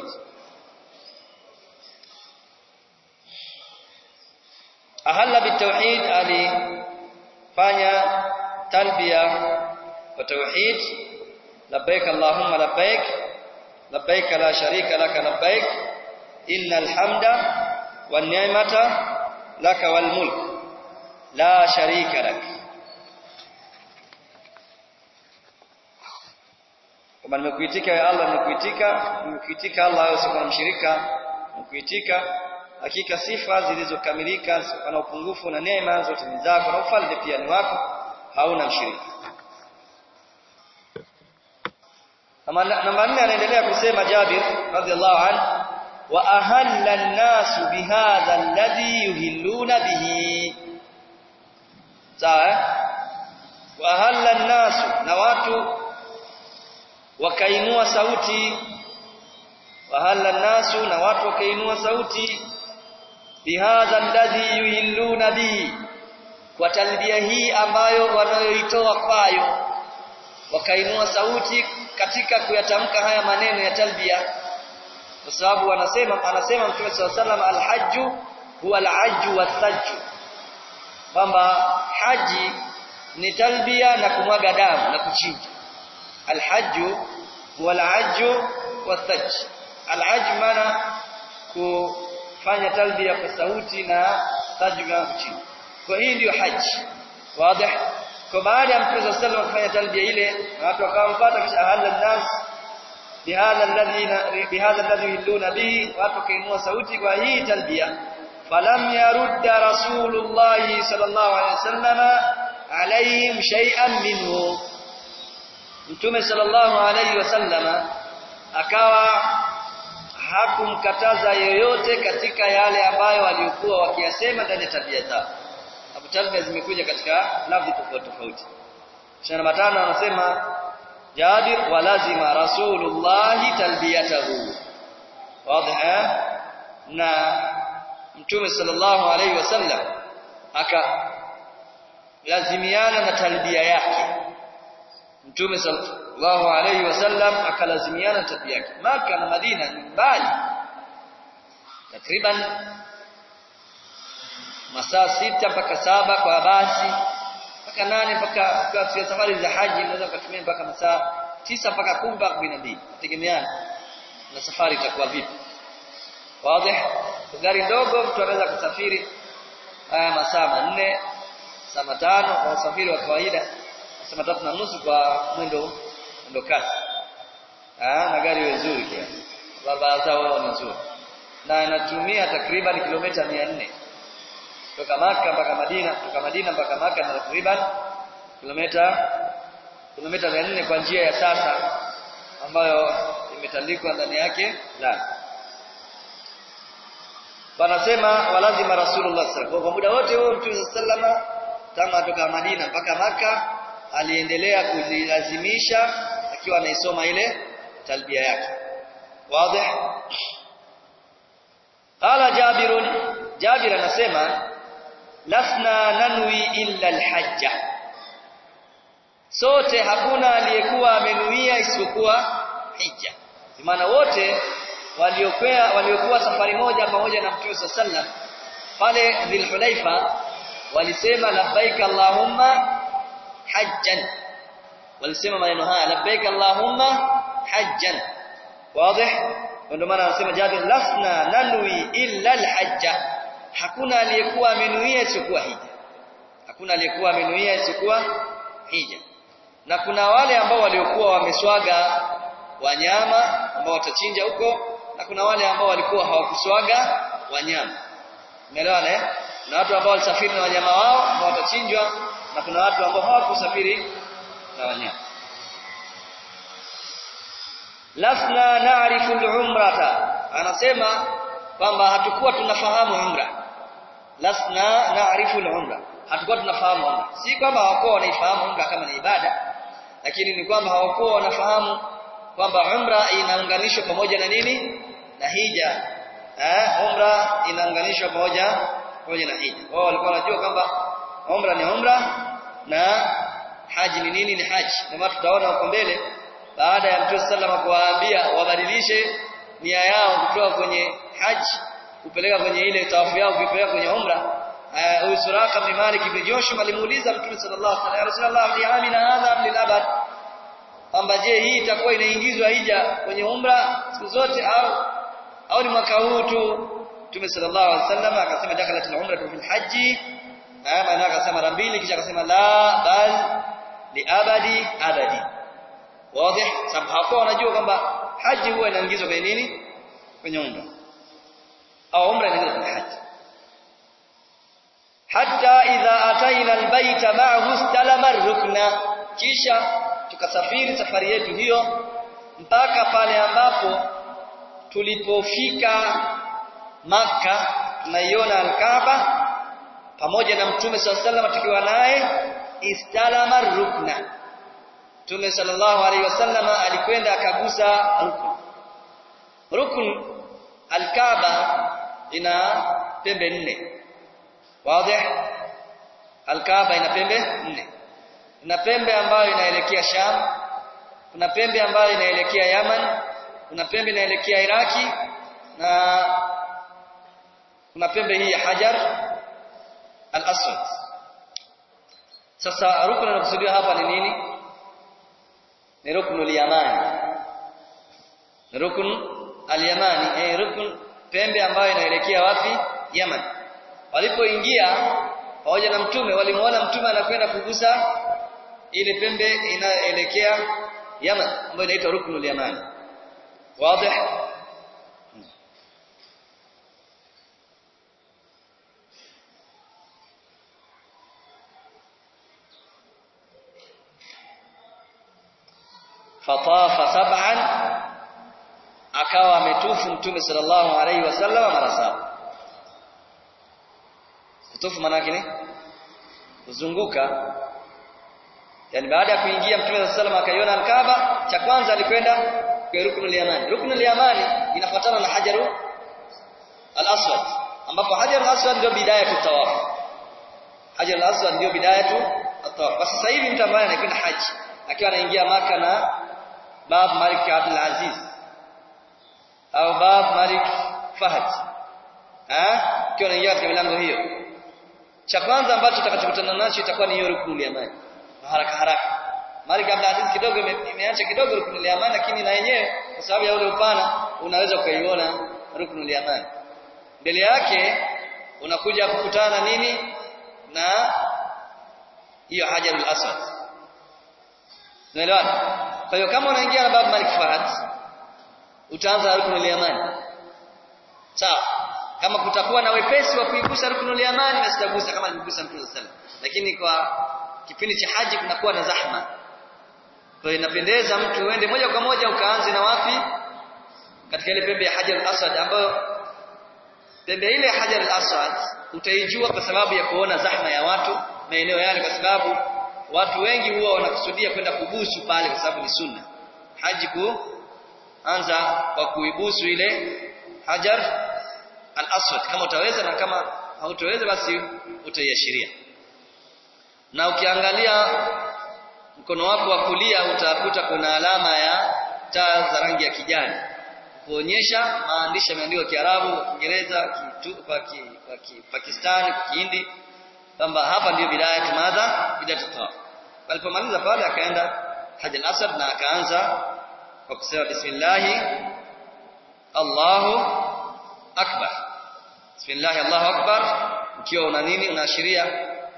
ahalla bitauhid alifanya talbiya wa tauhid labbaik allahumma labbaik labbaik la sharika laka labbaik innal hamda wan ni'mata laka wal mulk la sharika lak kama nimekuitika ya Allah nimekuitika nimekuitika Allah usiku mshirika nimekuitika hakika sifa zilizokamilika na upungufu na neema zote ni zako na ufalme pia ni wako hauna mshirika namba 4 anaendelea kusema Jabir radhiallahu anhu wa ahalla an-nas bihadha alladhi yuhilluna bihi sawa wa ahalla an-nas na watu wakainua sauti wa ahalla an-nas na watu wakainua sauti bihadha alladhi yuhilluna bihi kwa talbia hii ambayo wanayoitoa kwayo wakainua sauti katika kuyatamka haya maneno ya talbia kwa sababu wanasema anasema Mtume SAW salam alhajju huwa alhajju wathajju kwamba haji ni talbia na kumwaga damu na kuchinja alhajju huwa alhajju wathajj alhajj maana kufanya talbia kwa sauti na thajju na kuchinja kwa hii ndiyo haji wazi kwa baada ya Mtume صلى الله kufanya talbia ile watu wakampata kisha ahalla nas bihadha alladhi bihadha alladhi yuhilluna bihi watu kainua sauti kwa hii talbia falam yarudda rasulullah sallallahu alaihi wasallam alaihim shay'an minhu Mtume sallallahu alaihi wasallam akawa hakumkataza yoyote katika yale ambayo waliokuwa wakiyasema ndani ya tabia zao Abu Talib zimekuja katika lafzi tofauti tofauti. Shana matano anasema Jabir wa lazima Rasulullah talbiyatahu. Wazi na Mtume sallallahu alaihi wasallam aka lazimiana na talbia yake. Mtume sallallahu alaihi wasallam akalazimiana na talbia yake. Maka na Madina ni mbali. Takriban masaa sita mpaka saba kwa basi mpaka nane mpaka kwa safari za haji unaweza kutumia mpaka masaa tisa mpaka kumi mpaka kumi na mbili tegemeana na safari itakuwa vipi wazi gari ndogo mtu anaweza kusafiri haya masaa manne saa matano kwa usafiri wa kawaida masaa matatu na nusu kwa mwendo mwendo kasi na gari nzuri kiasi barabara zao ni nzuri na inatumia takriban kilomita 400 kutoka Maka mpaka Madina kutoka Madina mpaka Maka na takriban kilomita kilomita 400 kwa njia ya sasa ambayo imetandikwa ndani yake la wanasema walazima Rasulullah sallallahu kwa muda wote huo Mtume sallama tangu atoka Madina mpaka Maka aliendelea kuzilazimisha akiwa anaisoma ile talbia yake wazi qala jabirun jabir anasema lasna nanwi illa alhajja sote hakuna aliyekuwa amenuia isipokuwa hija maana wote waliokuwa waliokuwa safari moja pamoja na Mtume sallam pale Dhulhulaifa walisema labbaik allahumma hajjan walisema maneno haya labbaik allahumma hajjan wazi ndio maana anasema Jabir lasna nanwi illa alhajja hakuna aliyekuwa amenuia isipokuwa hija hakuna aliyekuwa amenuia isipokuwa hija na kuna wale ambao waliokuwa wameswaga wanyama ambao watachinja huko na kuna wale ambao walikuwa hawakuswaga wanyama umeelewana eh na watu ambao walisafiri na wanyama wao ambao watachinjwa na kuna watu ambao hawakusafiri na wanyama lasna na'rifu al-umrata anasema kwamba hatukuwa tunafahamu umra lasna na'rifu al-umra hatukuwa tunafahamu umra si kwamba hawakuwa wanaifahamu umra kama ni ibada lakini ni kwamba hawakuwa wanafahamu kwamba umra inaunganishwa pamoja na nini na hija eh umra inaunganishwa pamoja pamoja na hija wao walikuwa wanajua kwamba umra ni umra na haji ni nini ni haji kama tutaona huko mbele baada ya Mtume sallama kuwaambia wabadilishe nia yao kutoka kwenye haji kupeleka kwenye ile tawafu yao kupeleka kwenye umra huyu Suraka bin Malik ibn Joshua alimuuliza Mtume sallallahu alaihi wasallam li amina hadha lil abad kwamba je hii itakuwa inaingizwa hija kwenye umra siku zote au au ni mwaka huu tu Mtume sallallahu alaihi wasallam akasema dakhalat al-umra fil haji maana akasema mara mbili kisha akasema la bal li abadi abadi wazi sababu hapo wanajua kwamba haji huwa inaingizwa kwenye nini kwenye umra au umra inaingizwa kwenye haji hatta idha ataina albayta ma'ahu istalama rukna kisha tukasafiri safari yetu hiyo mpaka pale ambapo tulipofika maka tunaiona Al-Kaaba pamoja na Mtume SAW tukiwa naye istalama rukna Mtume sallallahu alaihi wasallam alikwenda akagusa rukun rukun Al-Kaaba ina pembe nne wazi Al-Kaaba ina pembe nne kuna pembe ambayo inaelekea Sham kuna pembe ambayo inaelekea Yaman kuna pembe inaelekea Iraki na kuna pembe hii ya Hajar al-Aswad sasa rukun inakusudiwa hapa ni nini ni ruknul yamani ni rukun al-yamani eh rukun pembe ambayo inaelekea wapi Yaman walipoingia pamoja na mtume walimuona mtume anakwenda kugusa ile pembe inaelekea Yaman ambayo inaitwa ruknul yamani wazi fatafa sab'an akawa ametufu mtume sallallahu alaihi wasallam mara saba kutufu maana yake ni kuzunguka yani baada ya kuingia mtume sallallahu alaihi wasallam akaiona al-Kaaba cha kwanza alikwenda kwa ruknul yamani ruknul yamani inafuatana na hajaru al-aswad ambapo hajaru al-aswad ndio bidaya tawaf hajaru al-aswad ndio bidaya tawaf basi sasa hivi mtu ambaye anakwenda haji akiwa anaingia maka na bab Malik Abdul Aziz au bab Malik Fahad eh akiwa anaingia katika milango hiyo cha kwanza ambacho tutakachokutana nacho itakuwa ni hiyo ruknul yamani haraka haraka Malik Abdul Aziz kidogo imeacha kidogo ruknul yamani lakini na yenyewe kwa sababu ya ule upana unaweza ukaiona ruknul yamani mbele yake unakuja kukutana nini na hiyo hajarul aswad unaelewana kwa hiyo kama unaingia na bab Malik Fahad utaanza ruknul yamani sawa kama kutakuwa na wepesi wa kuigusa ruknul yamani na sitagusa kama aligusa Mtume sallallahu alaihi wasallam lakini kwa kipindi cha haji kunakuwa na zahma kwa hiyo inapendeza mtu uende moja kwa moja ukaanze na wapi katika ile pembe ya Hajar al-Aswad ambayo pembe ile ya Hajar al-Aswad utaijua kwa sababu ya kuona zahma ya watu maeneo yale kwa sababu watu wengi huwa wanakusudia kwenda kubusu pale kwa sababu ni sunna haji kuanza kwa kuibusu ile Hajar al-Aswad kama utaweza na kama hautaweza basi utaiashiria na ukiangalia mkono wako wa kulia utakuta kuna alama ya taa za rangi ya kijani kuonyesha maandishi yameandikwa Kiarabu, Kiingereza, Pakistani, Kihindi kwamba hapa ndio bidaya tumadha bidaya tawaf. Alipomaliza pale akaenda Hajj al-Asad na akaanza kwa kusema bismillah Allahu akbar. Bismillah Allahu akbar ukiwa una nini unaashiria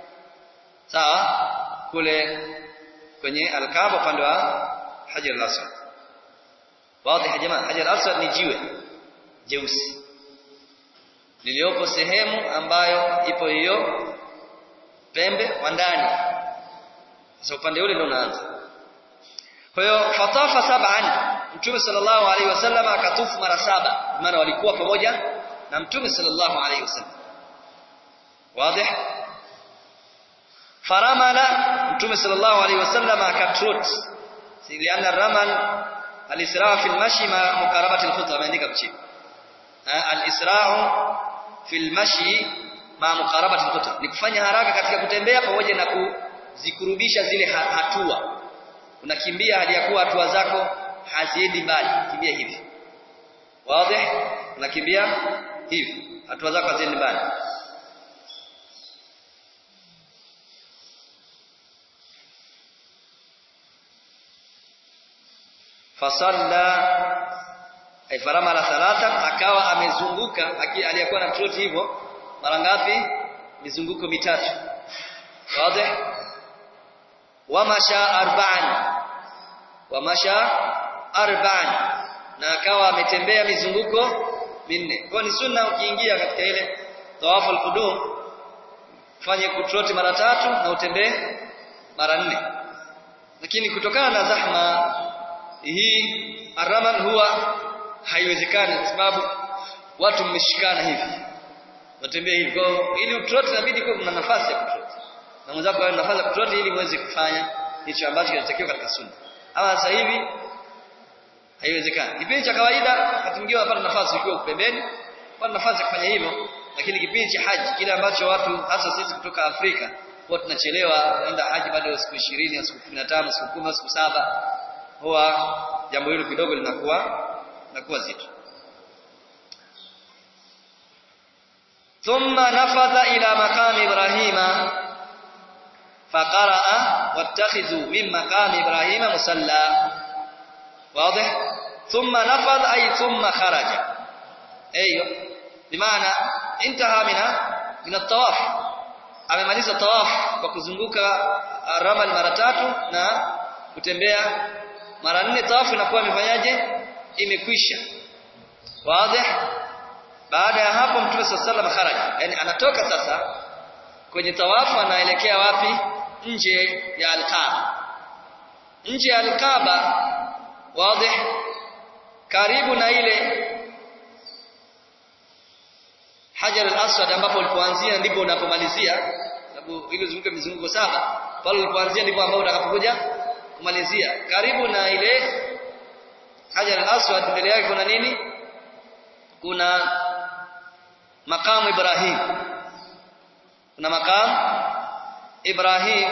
sawa kule kwenye al-Kaaba upande wa Hajar al-Aswad. Wazi ya jamaa, Hajar al-Aswad ni jiwe jeusi liliopo sehemu ambayo ipo hiyo pembe wa ndani. Sasa upande ule ndio unaanza. Kwa hiyo fatafa sab'an, Mtume sallallahu alaihi wasallam akatufu mara saba, maana walikuwa pamoja na Mtume sallallahu alaihi wasallam. Wazi? faramala mtume sallallahu alaihi wasallam akatrot lianna ramal alisra fi almashi ma mukarabati alkhutwa ameandika chini alisra'u fi almashi ma mukarabati alkhutwa ni kufanya haraka katika kutembea pamoja na kuzikurubisha zile hatua unakimbia hadi ya kuwa hatua zako haziendi mbali kimbia hivi wazi unakimbia hivi hatua zako haziendi mbali fasalla ay faramala thalatha akawa amezunguka aliyekuwa na trot hivyo mara ngapi mizunguko mitatu wazi wamasha arba'an wamasha arba'an na akawa ametembea mizunguko minne kwa ni sunna ukiingia katika ile tawafu al-qudum fanye kutroti mara tatu na utembee mara nne lakini kutokana na zahma hii araman huwa haiwezekani kwa sababu watu mmeshikana hivi watembea hivi kwa ili utroti inabidi kuwa kuna nafasi ya kutroti na mwenzako awe nafasi ya kutroti ili muweze kufanya hicho ambacho kinatakiwa katika sunna ama sasa hivi haiwezekani kipindi cha kawaida wakati mwingine unapata nafasi ukiwa pembeni unapata nafasi ya kufanya hivyo lakini kipindi cha haji kile ambacho watu hasa sisi kutoka Afrika huwa tunachelewa naenda haji bado siku 20 siku 15 siku 10 siku saba huwa jambo hilo kidogo linakuwa linakuwa zito ثم نفذ إلى مقام إبراهيم فقرأ واتخذوا من مقام إبراهيم مصلى واضح ثم نفذ أي ثم خرج أيوه بمعنى انتهى من من الطواف amemaliza tawaf kwa kuzunguka ramal mara tatu na kutembea mara nne tawafu inakuwa imefanyaje imekwisha wazi baada ya hapo mtume sallallahu kharaja yani anatoka sasa kwenye tawafu anaelekea wapi nje ya al-Kaaba nje ya al-Kaaba wazi karibu na ile Hajar al-Aswad ambapo ulipoanzia ndipo unapomalizia sababu ile zunguka mizunguko saba pale ulipoanzia ndipo ambapo utakapokuja kumalizia karibu na ile Hajar al-Aswad mbele yake kuna nini kuna makamu Ibrahim kuna makamu Ibrahim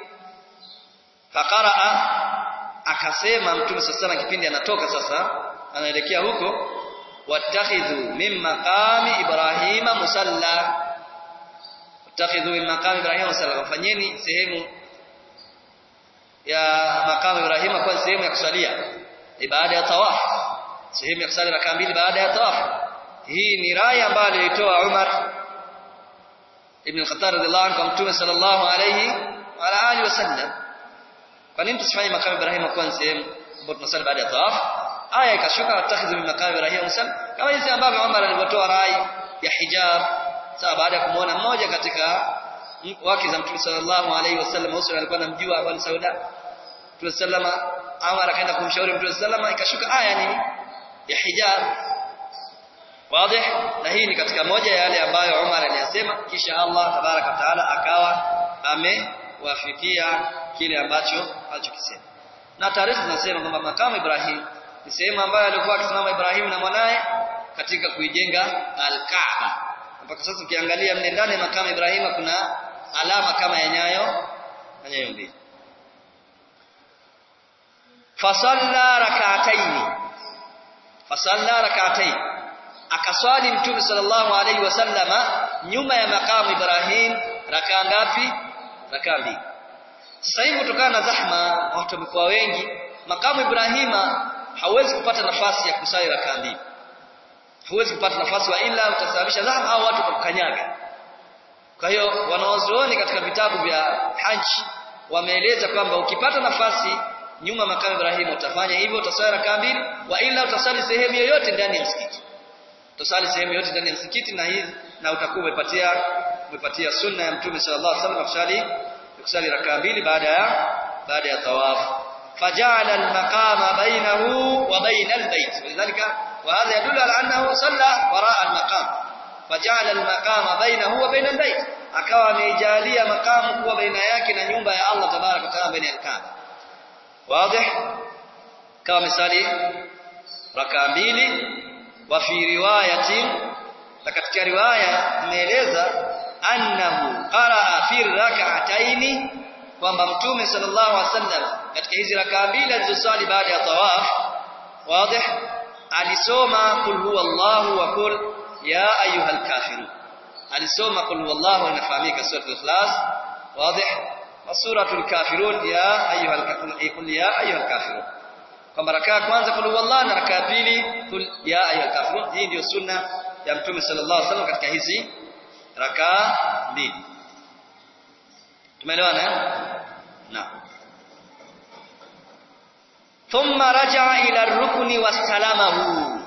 faqaraa akasema mtume sasa kipindi anatoka sasa anaelekea huko wattakhidhu min maqami ibrahima musalla wattakhidhu min maqami ibrahima musalla fanyeni sehemu ya maqami ibrahima kwa sehemu ya kusalia baada ya tawaf sehemu ya kusali rakaa mbili baada ya tawaf hii ni rai ambayo alitoa Umar ibn al-Khattab radhiallahu anhu kwa mtume sallallahu alayhi wa ala alihi wasallam kwa nini tusifanye maqami ibrahima kwa sehemu ambayo tunasali baada ya tawaf aya ikashuka watakhidhu min maqami ibrahim musal kama jinsi ambavyo Umar alivyotoa rai ya hijab sawa baada ya kumuona mmoja katika wake za Mtume sallallahu alaihi wasallam Usman alikuwa anamjua Abu Sauda Mtume sallama Umar akaenda kumshauri Mtume sallama ikashuka aya nini ya hijab wazi na hii ni katika moja ya yale ambayo Umar aliyasema kisha Allah tabaraka taala akawa amewafikia kile ambacho alichokisema na taarifa zinasema kwamba makamu Ibrahim ni sehemu ambayo alikuwa akisimama Ibrahim na mwanae katika kuijenga al-Kaaba. Mpaka sasa ukiangalia mle ndani makamu Ibrahima kuna alama kama ya nyayo na nyayo mbili. Fasalla rak'ataini. Fasalla rak'ataini. Akaswali Mtume sallallahu alaihi wasallama nyuma ya makamu Ibrahim rakaa ngapi? Rakaa mbili. Sasa hivi kutokana na zahma watu wamekuwa wengi, makamu Ibrahima hauwezi kupata nafasi ya kusali rakaa mbili huwezi kupata nafasi wa ila utasababisha zahma au watu kukanyaga kwa hiyo wanawazuoni katika vitabu vya haji wameeleza kwamba ukipata nafasi nyuma makamu Ibrahim utafanya hivyo utasali rakaa mbili wa ila utasali sehemu yoyote ndani ya msikiti utasali sehemu yoyote ndani ya msikiti na hii na utakuwa umepatia umepatia sunna ya mtume sallallahu alaihi wasallam kusali kusali rakaa mbili baada ya baada ya tawafu فجعل المقام بينه وبين البيت ولذلك وهذا يدل على أنه صلى وراء المقام فجعل المقام بينه وبين البيت akawa ameijalia makamu kuwa baina yake na nyumba ya Allah tabaraka taala baina ya Kaaba wazi kama misali raka mbili wa fi riwayatin na katika riwaya imeeleza annahu qaraa fi rak'ataini kwamba mtume sallallahu alaihi wasallam katika hizi rakaa mbili alizosali baada ya tawaf wazi alisoma kul huwallahu wa kul ya ayyuhal kafirun alisoma kul huwallahu inafahamika suratul ikhlas wazi wa suratul kafirun ya ayyuhal kafirun kul ya ayyuhal kafirun kwamba raka ya kwanza kul huwallah na raka ya pili kul ya ayyuhal kafirun hii ndio sunna ya mtume sallallahu alaihi wasallam katika hizi raka mbili tumeelewana na thumma raja'a ila ar-rukni wastalamahu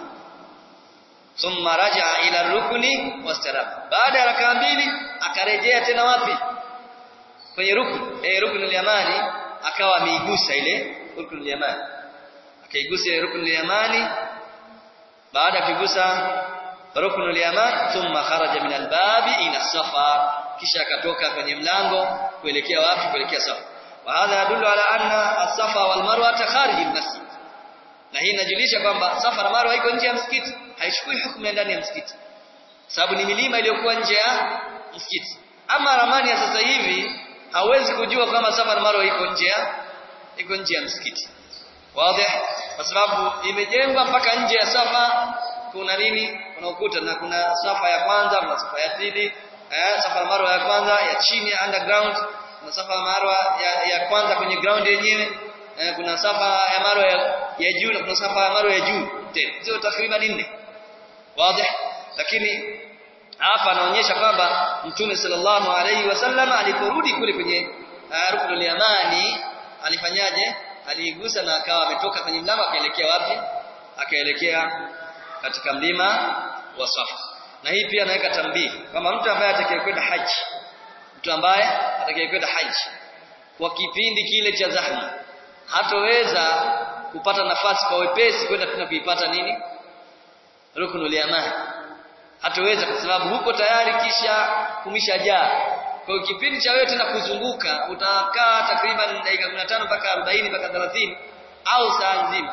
thumma raja'a ila ar-rukni wastalama baada ya raka mbili akarejea tena wapi kwenye rukun eh rukun al-yamani akawa ameigusa ile rukun al-yamani akaigusa ile rukun al-yamani baada ya kuigusa rukun al-yaman thumma kharaja min al-babi ila safa kisha akatoka kwenye mlango kuelekea wapi kuelekea safa wa hadha yadullu ala anna as-safa wal marwa kharij al-masjid na hii inajulisha kwamba safa na marwa iko nje ya msikiti haichukui hukumu ya ndani ya msikiti sababu ni milima iliyokuwa nje ya msikiti ama ramani ya sasa hivi hauwezi kujua kama safa na marwa iko nje ya iko nje ya msikiti wazi kwa sababu imejengwa mpaka nje ya safa kuna nini kuna ukuta na kuna safa ya kwanza kuna safa ya pili eh safa ya marwa ya kwanza ya chini ya underground kuna safa ya marwa ya, ya kwanza kwenye ground yenyewe eh, kuna safa ya marwa ya, ya juu na kuna safa ya marwa ya juu tena hizo takriban nne wazi lakini hapa anaonyesha kwamba mtume sallallahu alaihi wasallam aliporudi kule kwenye uh, ruknul yamani alifanyaje aliigusa na akawa ametoka kwenye mlima akaelekea wapi akaelekea katika mlima wa Safa na hii pia naweka tambii kwamba mtu ambaye atakayekwenda haji mtu ambaye atakayekwenda haji kwa kipindi kile cha zahma hatoweza kupata nafasi kwa wepesi kwenda tena kuipata nini ruknul yamani hatoweza kwa sababu huko tayari kisha kumishajaa kwa hiyo kipindi cha wewe tena kuzunguka utakaa takriban dakika 15 mpaka 40 mpaka 30 au saa nzima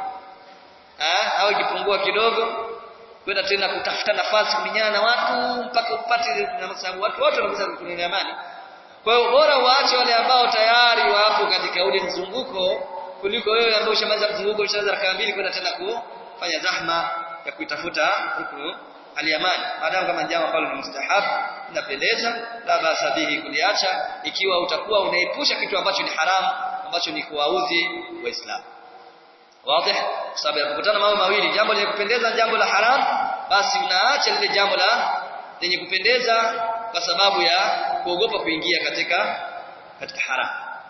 eh au ikipungua kidogo kwenda tena kutafuta nafasi kuminyana na watu mpaka upate na sababu watu wote wanakuza kukunia amani kwa hiyo bora waache wale ambao tayari wapo katika ule mzunguko kuliko wewe ambao ushamaliza mzunguko ushaanza rakaa mbili kwenda tena kufanya zahma ya kuitafuta ruknu al-yamani maadamu kama jambo ambalo ni mustahab inapendeza la basa bihi kuliacha ikiwa utakuwa unaepusha kitu ambacho ni haramu ambacho ni kuwaudhi waislamu wazi sababu ya kukutana mambo mawili jambo lenye kupendeza na jambo la haram basi unaacha lile jambo la lenye kupendeza kwa sababu ya kuogopa kuingia katika katika haram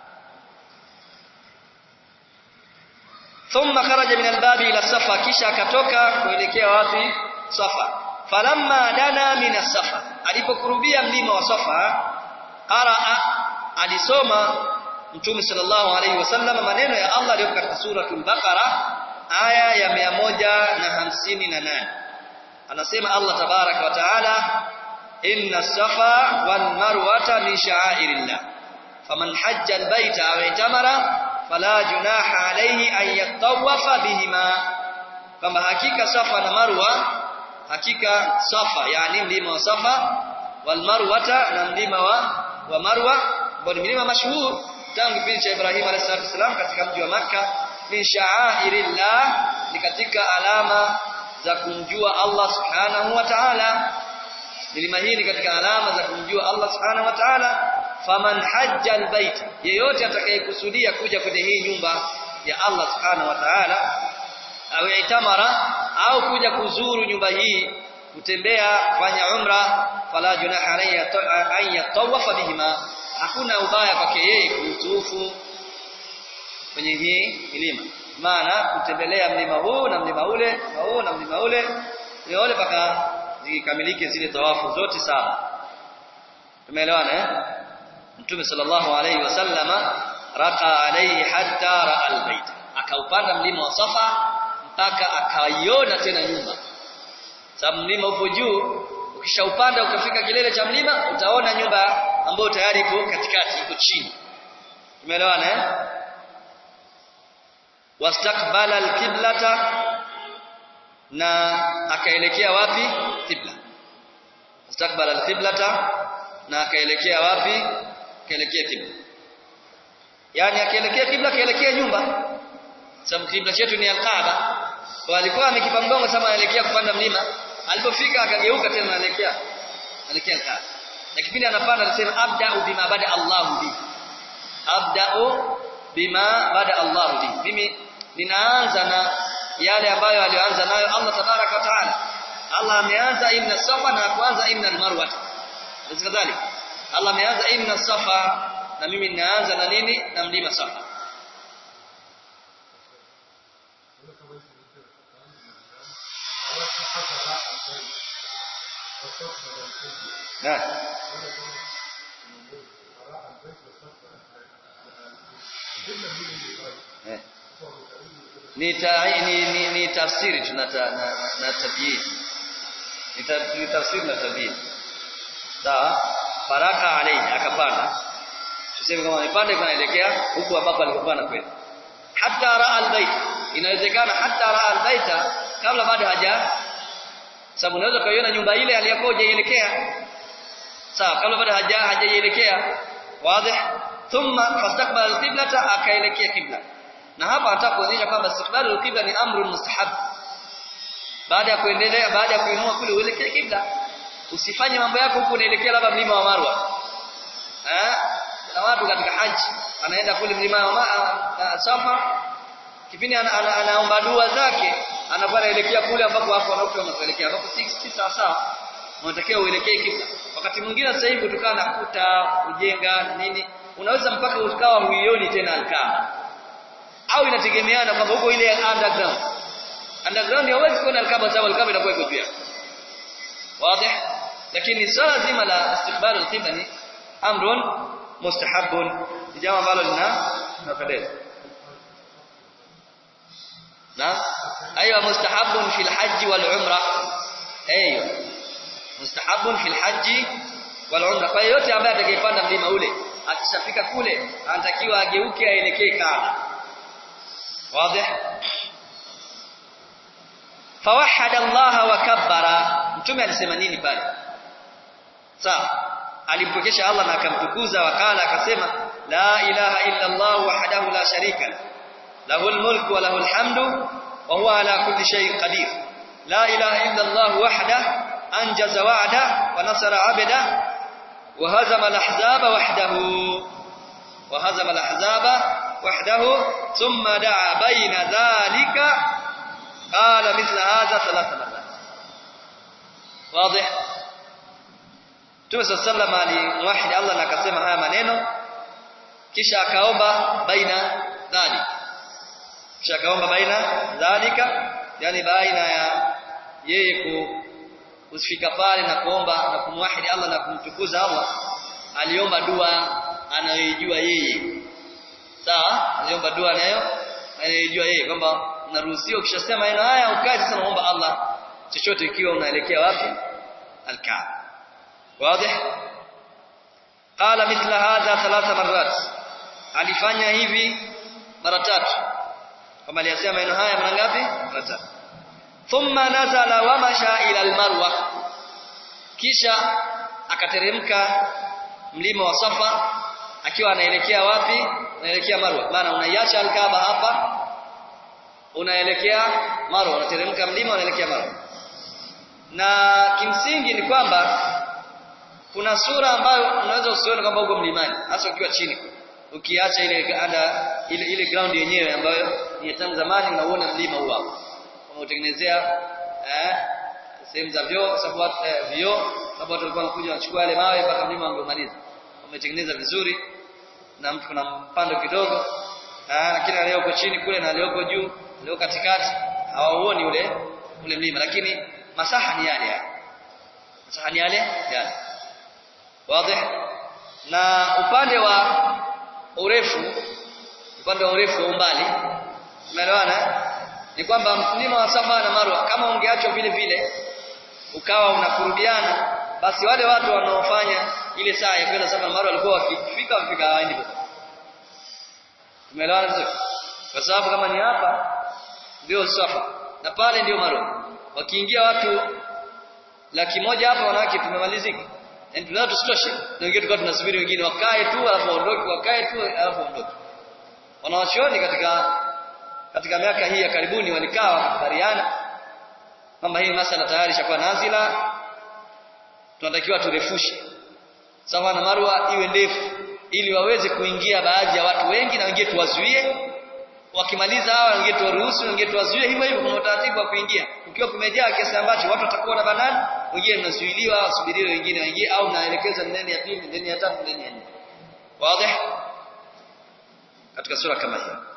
thumma kharaja min albabi ila safa kisha akatoka kuelekea wapi safa falamma dana min as-safa alipokurubia mlima wa safa qaraa alisoma mtume sallallahu alaihi wasallam maneno ya Allah yaliyo katika suratul baqara aya ya 158 anasema Allah tabaraka wa taala inna safa wal marwata min sha'airillah faman hajja albayta aw itamara fala junaha alayhi an yatawafa bihima kama hakika safa na marwa hakika safa yani mlima wa safa wal marwata na mlima wa wa marwa ambao ni milima mashuhuri tangu kipindi cha Ibrahim alayhisalam katika mji wa Makka min sha'airillah ni katika alama za kumjua Allah subhanahu wa ta'ala milima hii ni katika alama za kumjua Allah subhanahu wa ta'ala faman hajja albayt yeyote atakayekusudia kuja kwenye hii nyumba ya Allah subhanahu wa ta'ala au itamara au kuja kuzuru nyumba hii kutembea kufanya umra fala junaha alayhi an yatawafa bihima hakuna ubaya kwake yeye kutufu kwenye hii milima maana kutembelea mlima huu na mlima ule na huu na mlima ule ni wale paka zikamilike zile tawafu zote saba tumeelewana eh mtume sallallahu alayhi wasallama raqa alayhi hatta ra'a albayt akaupanda mlima wa safa mpaka akaiona tena nyumba sababu mlima upo juu ukishaupanda ukafika kilele cha mlima utaona nyumba ambayo tayari ipo katikati iko chini tumeelewana eh wastaqbala alqiblata na akaelekea wapi qibla wastaqbala alqiblata na akaelekea wapi akaelekea qibla yani akaelekea qibla akaelekea nyumba sababu qibla chetu ni alkaaba kwa alikuwa amekipa mgongo sama anaelekea kupanda mlima alipofika akageuka tena anaelekea anaelekea alkaaba na kipindi anapanda anasema abda'u bima bada Allahu bi abda'u bima bada Allahu bi mimi ninaanza na yale ambayo alianza nayo Allah tabaraka wa taala Allah ameanza inna safa na kuanza inna almarwa kadhalika Allah ameanza inna safa na mimi ninaanza na nini na mlima safa na eh ni, ta, ni, ni, ni tafsiri tunata na, na tabyin ni, ta, ni tafsiri na tabyin sawa baraka alayhi akapanda tuseme kama amepanda kanaelekea huku ambapo alikuwa anakwenda hatta raa albayt inawezekana hatta raa albayta kabla bado haja sababu unaweza kuiona nyumba ile aliyokuwa hajaielekea sawa kabla bado haja hajaielekea wazi thumma fastaqbala alqiblata akaelekea kibla na hapa nataka kuonyesha kwamba istiqbalu alqibla ni amru mustahab baada ya kuendelea baada ya kuinua kule uelekee kibla usifanye mambo yako huku unaelekea labda mlima wa Marwa eh na watu katika haji anaenda kule mlima wa Safa kipindi anaomba ana, ana dua zake anakuwa anaelekea kule ambapo wako wanakuwa wanaelekea ambapo si sawa sawa unatakiwa uelekee kibla wakati mwingine sasa hivi kutokana na kuta kujenga nini unaweza mpaka ukawa huioni tena alkaa au inategemeana kwamba huko ile underground underground hauwezi kuona alkaba sababu alkaba inakuwa iko juu wazi lakini swala zima la istiqbal alqibla ni amrun mustahabun ni jambo ambalo lina linapendeza na ايوه مستحب في الحج والعمره ايوه مستحب في الحج والعمره kwa yote ambaye atakayepanda mlima ule akishafika kule anatakiwa ageuke aelekee Kaaba واضح فوحد الله وكبر mtume alisema nini pale sawa alimpokesha Allah na akamtukuza wakala akasema la ilaha illa Allah wahdahu la sharika lahu almulku wa lahu alhamdu wa huwa ala kulli shay'in qadir la ilaha illa Allah wahdahu anjaza wa'da wa nasara 'abda wa hazama al-ahzaba wahdahu wa hazama al-ahzaba وحده ثم دعا بين ذلك قال مثل هذا ثلاث مرات واضح Mtume صلى الله عليه وسلم alimwahidi Allah na akasema haya maneno kisha akaomba baina dhalika kisha akaomba baina dhalika yani baina ya yeye kufika pale na kuomba na kumwahidi Allah na kumtukuza Allah aliomba dua anayoijua yeye sawa aliomba dua nayo anayejua yeye kwamba unaruhusiwa ukishasema maneno haya ukae sasa naomba Allah chochote ikiwa unaelekea wapi alkaaba wazi qala mithla hadha thalatha marrat alifanya hivi mara tatu kama aliyasema maneno haya mara ngapi mara tatu thumma nazala wa masha ila almarwa kisha akateremka mlima wa safa akiwa anaelekea wapi unaelekea Marwa maana unaiacha Al-Kaaba hapa unaelekea Marwa unateremka mlima unaelekea Marwa na kimsingi ni kwamba kuna sura ambayo unaweza usione kwamba uko mlimani hasa ukiwa chini ukiacha ile ada ile ile ground yenyewe ambayo ni tangu zamani unaona mlima huo hapo wameutengenezea eh sehemu za vyoo sababu watu eh, vyoo sababu watu walikuwa wanakuja wanachukua yale mawe mpaka mlima wangemaliza wametengeneza vizuri na mtu kuna mpando kidogo ah lakini aliyoko chini kule na aliyoko juu aliyoko katikati hawauoni ule ule mlima lakini masaha ni yale yale masaha ni yale yale wazi na upande wa urefu upande wa urefu wa umbali umeelewana ni kwamba mlima wa Safa na Marwa kama ungeachwa vile vile ukawa unakurudiana basi wale watu wanaofanya ile saa ya kwenda Safa na Marwa walikuwa wakifika wafika hawaendi popote tumeelewana vizuri kwa sababu kama ni hapa ndio Safa na pale ndio Marwa wakiingia watu laki moja hapa wanawake tumemalizika yani tunao tusitoshe na wengine tulikuwa tunasubiri wengine wakae tu alafu waondoke wakae tu alafu waondoke wanawachuoni katika katika miaka hii ya karibuni walikaa wakakubaliana kwamba hii masala tayari ishakuwa nazila tunatakiwa turefushe sawa na marwa iwe ndefu ili waweze kuingia baadhi ya watu wengi na wengine tuwazuie wakimaliza hawa wengine tuwaruhusu wengine tuwazuie hivyo hivyo kuna utaratibu wa kuingia ukiwa kumejaa kiasi ambacho watu watakuwa na banani wengine mnazuiliwa wasubiriwe wengine waingie au naelekeza ndani ya pili ndani ya tatu ndani ya nne wazi katika sura kama hiyo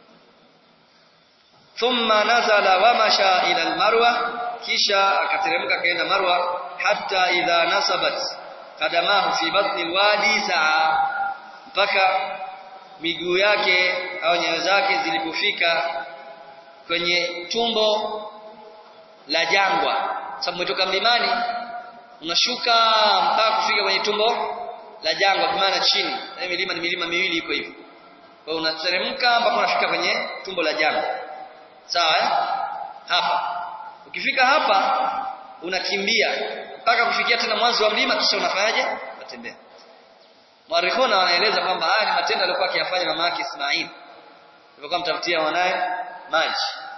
thumma nazala wa masha ila almarwa kisha akateremka kaenda marwa hatta idha nasabat qadamahu fi batni alwadi saa mpaka miguu yake au nyayo zake zilipofika kwenye tumbo la jangwa sababu umetoka mlimani unashuka mpaka kufika kwenye tumbo la jangwa kwa maana chini na milima ni milima miwili iko hivyo kwa hiyo unateremka mpaka unafika kwenye tumbo la jangwa sawa eh? hapa ukifika hapa unakimbia mpaka kufikia tena mwanzo wa mlima kisha unafanyaje unatembea Mwarikhuna wanaeleza kwamba haya ni matendo aliyokuwa akiyafanya mama yake Ismail. Alipokuwa mtafutia mwanae maji.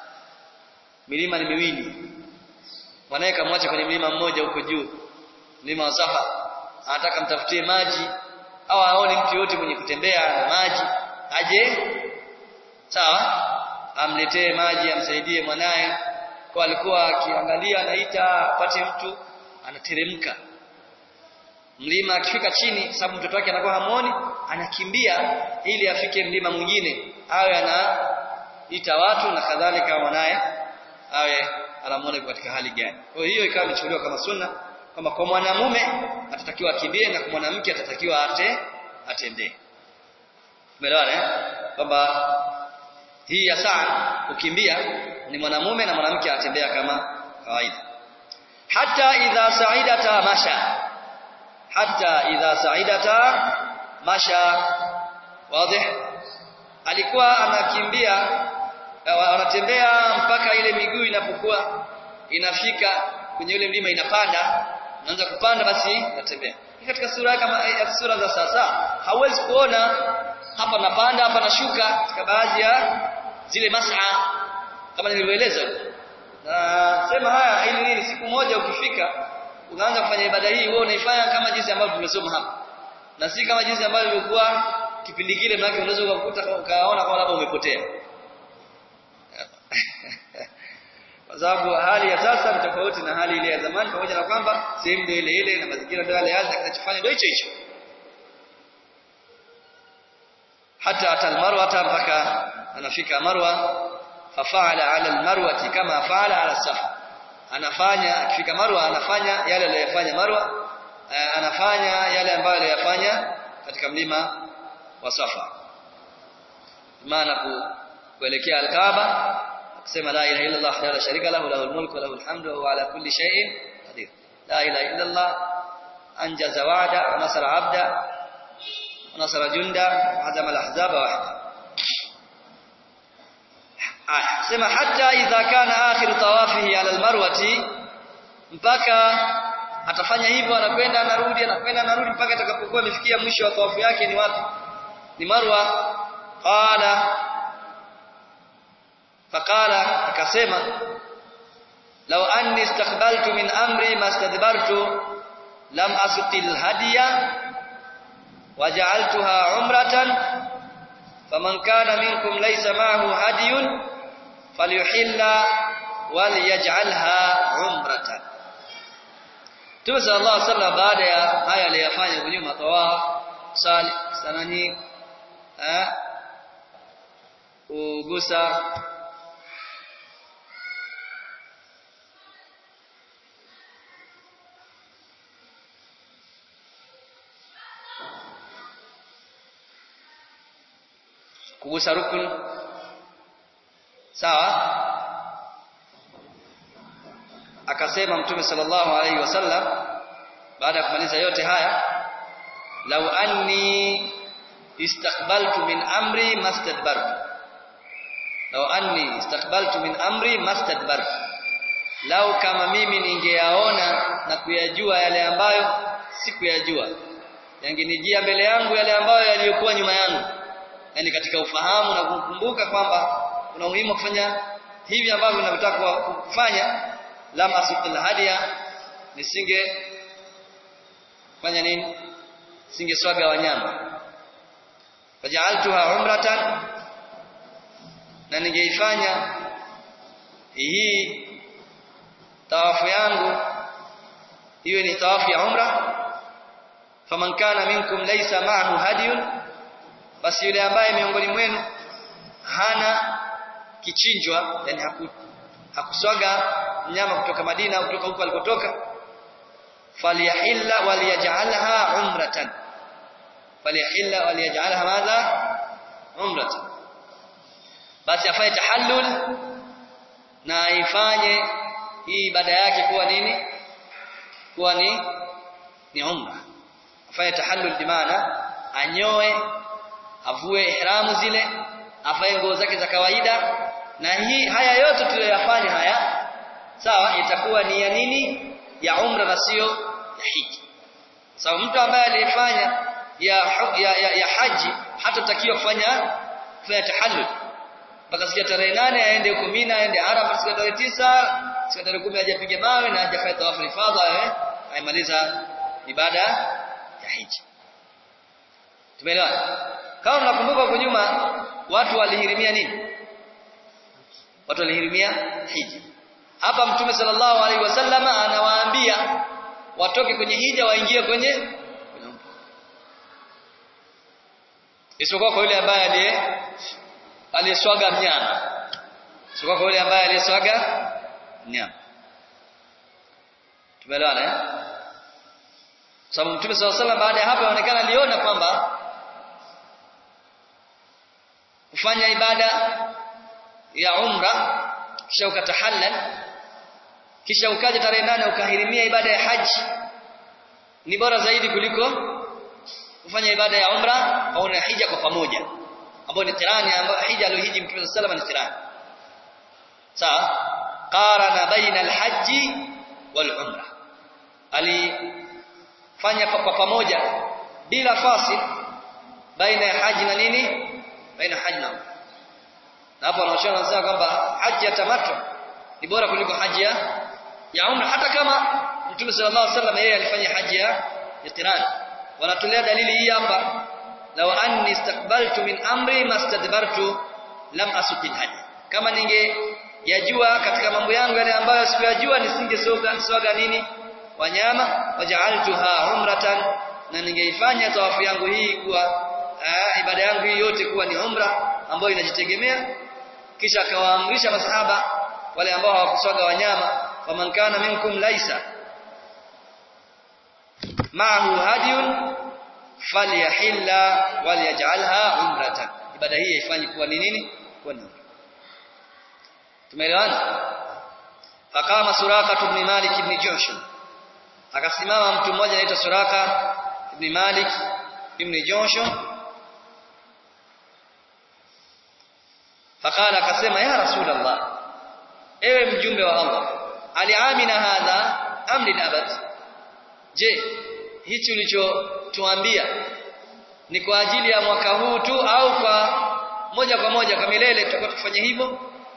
Milima ni miwili. Mwanae kamwacha kwenye mlima mmoja huko juu. Mlima wa Safa. Anataka mtafutie maji au aone mtu yote mwenye kutembea na maji aje sawa amletee maji amsaidie mwanae kwa alikuwa akiangalia anaita apate mtu anateremka mlima akifika chini sababu mtoto wake anakuwa hamuoni anakimbia ili afike mlima mwingine awe anaita watu na kadhalika mwanaye awe anamuona katika hali gani kwa hiyo ikawa imechukuliwa kama sunna kwamba kwa mwanamume atatakiwa akimbie na kwa mwanamke atatakiwa ate atembee umeelewana eh kwamba hii ya saa kukimbia ni mwanamume na mwanamke atembea kama kawaida hata idha sa'idata masha hata idha sa'idata masha wazi alikuwa anakimbia anatembea mpaka ile miguu inapokuwa inafika kwenye ile mlima inapanda naanza kupanda basi natembea katika sura kama sura za sasa hauwezi kuona hapa napanda hapa nashuka katika baadhi ya zile mas'a kama nilivyoeleza na sema haya ili nini siku moja ukifika unaanza kufanya ibada hii wewe unaifanya kama jinsi ambavyo tumesoma hapa na si kama jinsi ambavyo ilikuwa kipindi kile maana unaweza ukakuta ukaona kama labda umepotea kwa sababu hali ya sasa ni tofauti na hali ile ya zamani pamoja na kwamba sehemu ndio ile ile na mazingira ndio yale yale kinachofanya ndio hicho hicho hata atal marwa hata mpaka anafika marwa fafaala ala almarwati kama faala ala safa anafanya akifika marwa anafanya yale aliyofanya marwa anafanya yale ambayo aliyofanya katika mlima wa safa maana kuelekea alkaaba kusema la ilaha illa allah la sharika lahu lahul mulku wa lahul hamdu wa huwa ala kulli shay'in qadir la ilaha illa allah anjaza wa'da wa nasara 'abda wa nasara junda wa hazama al-ahzaba wahda sema hata idha kana akhiru tawafihi ala almarwati mpaka atafanya hivyo anakwenda anarudi anakwenda anarudi mpaka atakapokuwa amefikia mwisho wa tawafu yake ni wapi ni marwa qala faqala akasema law anni istaqbaltu min amri mastadbartu lam asuqil hadiya waja'altuha umratan faman kana minkum laysa ma'ahu hadiyun falyuhilla walyaj'alha umratan Mtume sallallahu alaihi wasallam baada ya haya aliyofanya kunyuma tawaf sali sanani eh ugusa kugusa rukun sawa akasema mtume sallallahu alaihi wasallam baada ya kumaliza yote haya law anni istaqbaltu min amri mastadbartu law anni istaqbaltu min amri mastadbartu lau kama mimi ningeyaona na kuyajua yale ambayo sikuyajua yangenijia mbele yangu yale ambayo yaliyokuwa nyuma yangu yani katika ufahamu na kukumbuka kwamba kuna umuhimu kufanya hivi ambavyo ninavyotaka kufanya lam asuqil hadiya nisinge fanya nini singe swaga wanyama faj'altuha umratan na ningeifanya hii tawafu yangu iwe ni tawafu ya umra faman kana minkum laysa ma'ahu hadiyun basi yule ambaye miongoni mwenu hana kichinjwa yani haku, hakuswaga mnyama kutoka Madina au kutoka huko alikotoka falyahilla waliyaj'alha umratan falyahilla waliyaj'alha madha umratan basi afanye tahallul na aifanye hii ibada yake kuwa nini kuwa ni ni umra afanye tahallul bimaana anyoe avue ihramu zile afanye nguo zake za kawaida na hii haya yote tuliyoyafanya haya sawa itakuwa ni ya nini ya umra na sio ya hiji sawa mtu ambaye aliyefanya ya, ya, ya, ya haji hatatakiwa kufanya kufanya tahallul mpaka siku ya tarehe nane aende huko Mina aende Arafa siku ya tarehe tisa siku ya tarehe kumi aje apige mawe na aje afanye tawafu ifadha eh aimaliza ibada ya hiji tumeelewana kama mnakumbuka huko nyuma watu walihirimia nini watu walihirimia hija hapa mtume sallallahu alaihi wasallam anawaambia watoke kwenye hija waingie kwenye isipokuwa kwa yule ambaye aliye aliyeswaga mnyama isipokuwa kwa yule ambaye aliyeswaga mnyama tumeelewana eh sababu mtume sallallahu alaihi wasallam baada ya hapo inaonekana aliona kwamba kufanya ibada ya umra kisha ukatahallal kisha ukaja tarehe nane ukahirimia ibada ya haji ni bora zaidi kuliko kufanya ibada ya umra au na hija kwa pamoja ambayo ni tirani ambayo hija aliyohiji mtume sallallahu alaihi wasallam ni tirani sawa qarana baina alhaji wal umra alifanya kwa pamoja bila fasil baina ya haji na nini baina haji na umra na hapo wanaoshauri wanasema kwamba haji ya tamattu ni bora kuliko haji ya ya umra hata kama Mtume sallallahu alaihi wasallam yeye alifanya haji ya ya qiran wanatolea dalili hii hapa law anni istaqbaltu min amri mastadbartu lam asuqil haji kama ninge yajua katika mambo yangu yale ambayo sikuyajua nisingesoga swaga nini wanyama waja'altuha umratan na ningeifanya tawafu yangu hii kuwa aa, ibada yangu hii yote kuwa ni umra ambayo inajitegemea kisha akawaamrisha masahaba wale ambao hawakuswaga wanyama faman kana minkum laisa ma'ahu hadiyun falyahilla walyaj'alha umratan ibada hii ifanye kuwa ni nini kuwa ni tumeelewana faqama suraka ibn malik ibn jushum akasimama mtu mmoja anaitwa suraka ibn malik ibn jushum فقال akasema ya rasulullah ewe mjumbe wa Allah aliamina hadha amri abad je hichi ulichotuambia ni kwa ajili ya mwaka huu tu au kwa moja kwa moja kwa milele tutakuwa tufanye hivyo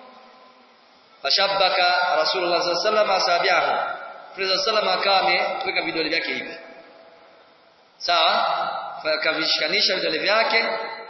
fashabbaka rasulullah sallallahu alaihi wasallam asabiahu Mtume sallallahu akawa ameweka vidole vyake hivi sawa akavishikanisha vidole vyake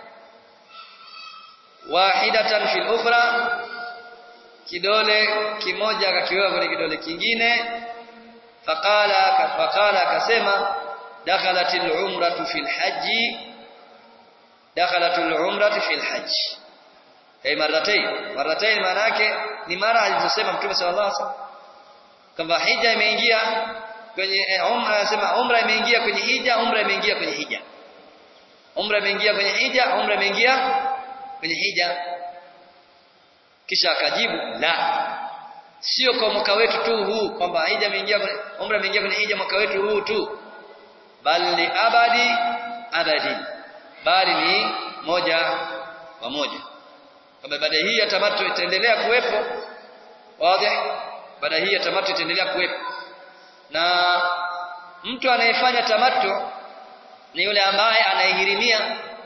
wahidatan fil ukhra kidole kimoja akakiweka kwenye kidole kingine faqala faqala akasema dakhalatil umratu fil haji dakhalatul umratu fil haji ay marratayn marratayn maana yake ni mara alizosema mtume sallallahu alaihi wasallam kwamba hija imeingia kwenye eh, umra anasema umra imeingia kwenye hija umra imeingia kwenye hija umra imeingia kwenye hija umra imeingia kwenye hija kisha akajibu la sio kwa mwaka wetu tu huu kwamba hija imeingia umra imeingia kwenye hija mwaka wetu huu tu bali abadi abadi bali ni moja kwa moja kwamba ibada hii ya tamattu itaendelea kuwepo wazi ibada hii ya tamattu itaendelea kuwepo na mtu anayefanya tamattu ni yule ambaye anayehirimia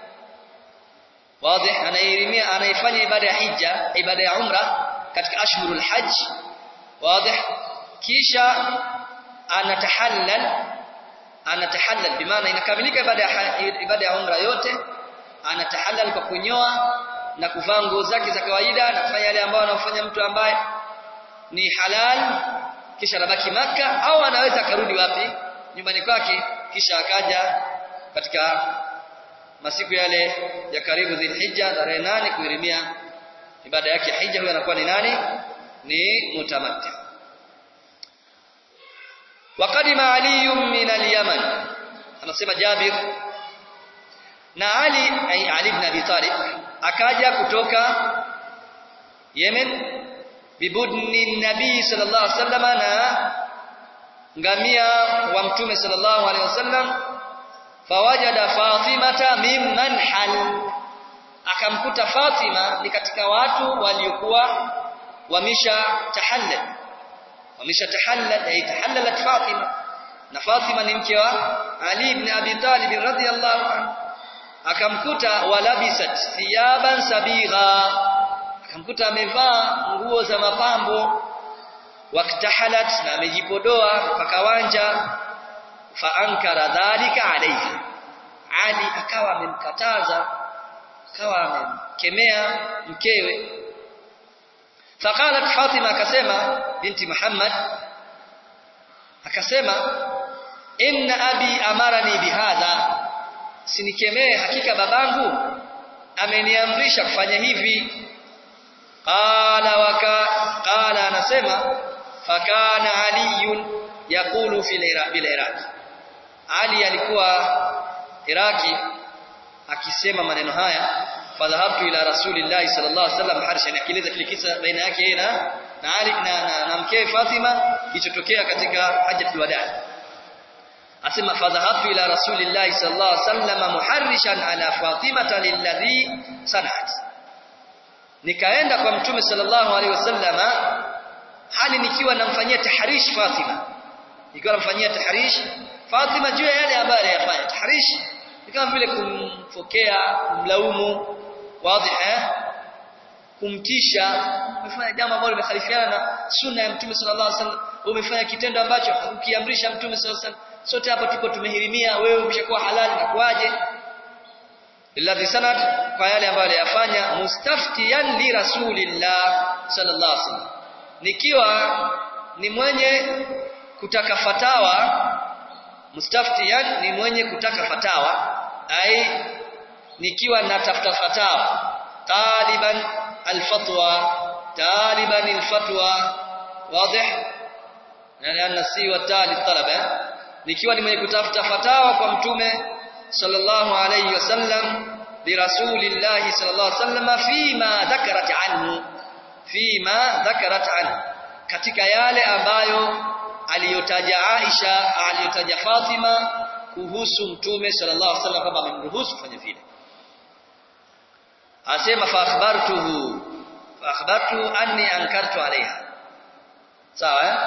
wazi anayehirimia anayefanya ibada ya hija ibada ya umra katika ashhurul hajj wazi kisha anatahallal anatahallal bimaana inakamilika ibada ya ibada ya umra yote anatahallal kwa kunyoa na kuvaa nguo zake za kawaida na kufanya yale ambayo anafanya mtu ambaye ni halal kisha anabaki maka au anaweza akarudi wapi nyumbani kwake kisha akaja katika masiku yale ya karibu Dhulhijja tarehe nane kuirimia ibada yake ya hija huyo anakuwa ni nani ni mutamatti waqadima ali min al-yaman anasema Jabir na Ali ay Ali ibn Abi Talib akaja kutoka Yemen bibudni nabii sallallahu alaihi wasallam na ngamia wa mtume sallallahu alaihi wasallam fawajada Fatimata mimman hal akamkuta Fatima ni katika watu waliokuwa wamisha tahallal wamisha tahallal ay tahallalat Fatima na Fatima ni mke wa Ali ibn Abi Talib radhiyallahu anhu akamkuta walabisat thiyaban sabigha akamkuta amevaa nguo za mapambo waktahalat na amejipodoa mpaka wanja fa ankara dhalika alayhi Ali akawa amemkataza akawa amemkemea mkewe faqalat Fatima akasema binti Muhammad akasema inna abi amarani bihadha sinikemee hakika babangu ameniamrisha kufanya hivi qala waka qala anasema fakana aliyun yakulu fil bil iraq ali alikuwa iraki akisema maneno haya fadhahabtu ila rasulillahi sallallahu alaihi wasallam harshan akieleza kile kisa baina yake yeye na na Ali na, na, na mkewe Fatima kilichotokea katika hajjatul wadaa asema fadhahabtu ila rasulillahi sallallahu alaihi wasallam muharrishan ala fatimata lilladhi sanat nikaenda kwa mtume sallallahu alaihi wasallama hali nikiwa namfanyia tahrish Fatima nikiwa namfanyia tahrish Fatima juu ya yale ambayo aliyafanya tahrish ni kama vile kumfokea kumlaumu wazi eh kumtisha umefanya jambo ambalo limekhalifiana na sunna ya mtume sallallahu alaihi wasallam umefanya kitendo ambacho ukiamrisha mtume sallallahu alaihi wasallam sote hapa tuko tumehirimia wewe umeshakuwa halali na kuaje alladhi sanad kwa yale ambayo aliyafanya mustaftiyan li rasulillah sallallahu alaihi wasallam nikiwa ni mwenye kutaka fatawa mustaftiyan ni mwenye kutaka fatawa ai nikiwa natafuta fatawa taliban alfatwa taliban alfatwa wazi yani anna si wa tali talaba nikiwa ni mwenye kutafuta fatawa kwa mtume sallallahu alayhi wasallam bi rasulillahi sallallahu alayhi wasallam fima dhakarat anhu fima dhakarat anhu katika yale ambayo aliyotaja Aisha aliyotaja Fatima kuhusu mtume sallallahu alaihi wasallam kwamba amemruhusu kufanya vile asema fa akhbartuhu fa akhbartu anni ankartu alaiha sawa eh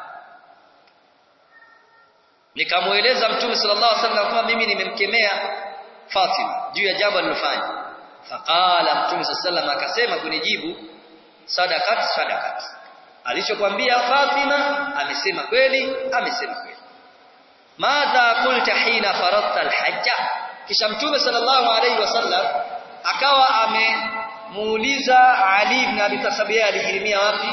nikamueleza mtume sallallahu alaihi wasallam kwamba mimi nimemkemea Fatima juu ya jambo alilofanya faqala mtume sallallahu alaihi wasallam akasema kunijibu sadakat sadakat alichokwambia Fatima amesema kweli amesema kweli madha qulta hina faradta alhajja kisha mtume sallallahu alaihi wasallam akawa amemuuliza Ali ibn Abi Talib alihirimia wapi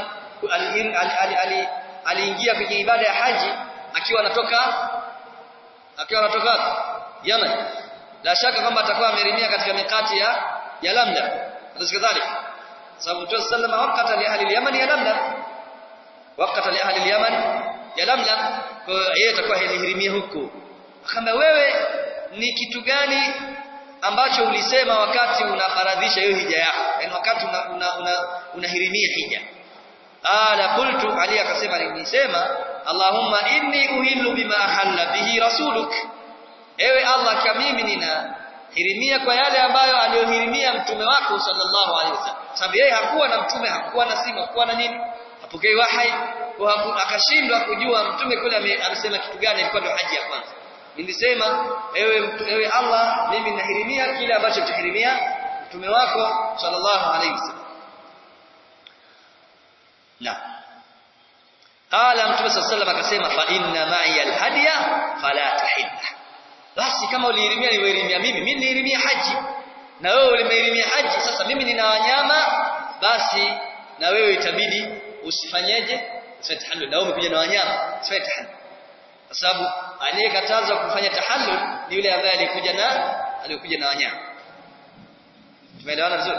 aliingia kwenye ibada ya haji akiwa anatoka akiwa anatoka Yemen la shaka kwamba atakuwa amerimia katika mikati ya ya Lamla kadhalika sababu Mtume sallallahu alaihi wasallam wakati li ahli al-Yaman ya Lamla wakati li ahli al-Yaman ya Lamla kwa yeye atakuwa alihirimia huko akamwambia wewe ni kitu gani ambacho ulisema wakati unafaradhisha hiyo hija yako yani wakati unahirimia una, una, una hija ala qultu ali akasema nilisema allahumma inni uhillu bima ahalla bihi rasuluk ewe allah kwa mimi nina hirimia kwa yale ambayo aliyohirimia mtume wako sallallahu alaihi wasallam sababu yeye hakuwa na mtume hakuwa na simu hakuwa na nini hapokei wahai akashindwa kujua mtume kule amesema kitu gani ilikuwa ndio haji ya kwanza nilisema ewe ewe Allah mimi nahirimia kile ambacho tuhirimia mtume wako sallallahu alaihi wasallam na qala mtume sallallahu alaihi akasema fa inna ma'i alhadiya fala tahilla basi kama ulihirimia niwehirimia mimi mimi nilihirimia haji na wewe ulimehirimia haji sasa mimi nina wanyama basi na wewe itabidi usifanyeje usifanye tahallul na wewe umekuja na wanyama usifanye tahallul kwa sababu aliyekatazwa kufanya tahallul ni yule ambaye alikuja na alikuja na wanyama tumeelewana vizuri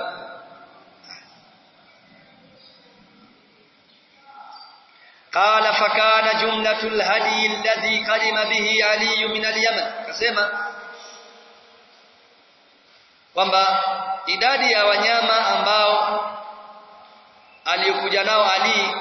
قال فكان جملة الهدي الذي قدم به علي من اليمن كسمة kwamba idadi ya wanyama ambao aliyokuja nao Ali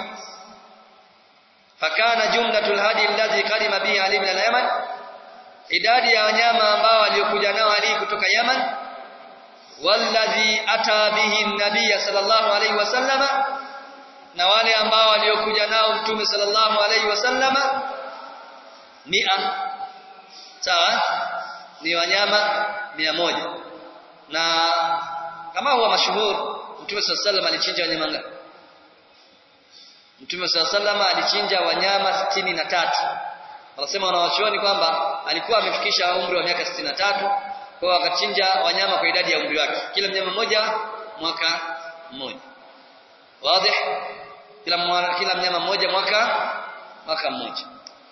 fakana jumlatul hadi alladhi qadima bihi Ali min al-Yaman idadi ya wanyama ambao aliyokuja nao Ali kutoka Yaman walladhi ata bihi an-nabiy sallallahu alayhi wasallama na wale ambao waliokuja nao mtume sallallahu alayhi wasallama mia sawa ni wanyama mia moja na kama huwa mashuhur mtume sallallahu alayhi wasallam alichinja wanyama ngapi mtume sallallahu alayhi wasallam alichinja wanyama sitini na tatu wanasema wanawachuoni kwamba alikuwa amefikisha umri wa miaka sitini na tatu kwa akachinja wanyama kwa idadi ya umri wake kila mnyama mmoja mwaka mmoja wazi kila mwana, kila mnyama mmoja mwaka mwaka mmoja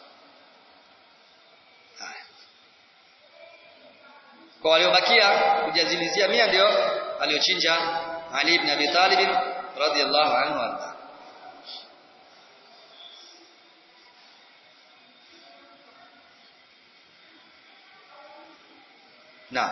kwa waliobakia kujazilizia mia ndio aliochinja Ali ibn Abi Talib radhiyallahu anhu arda نعم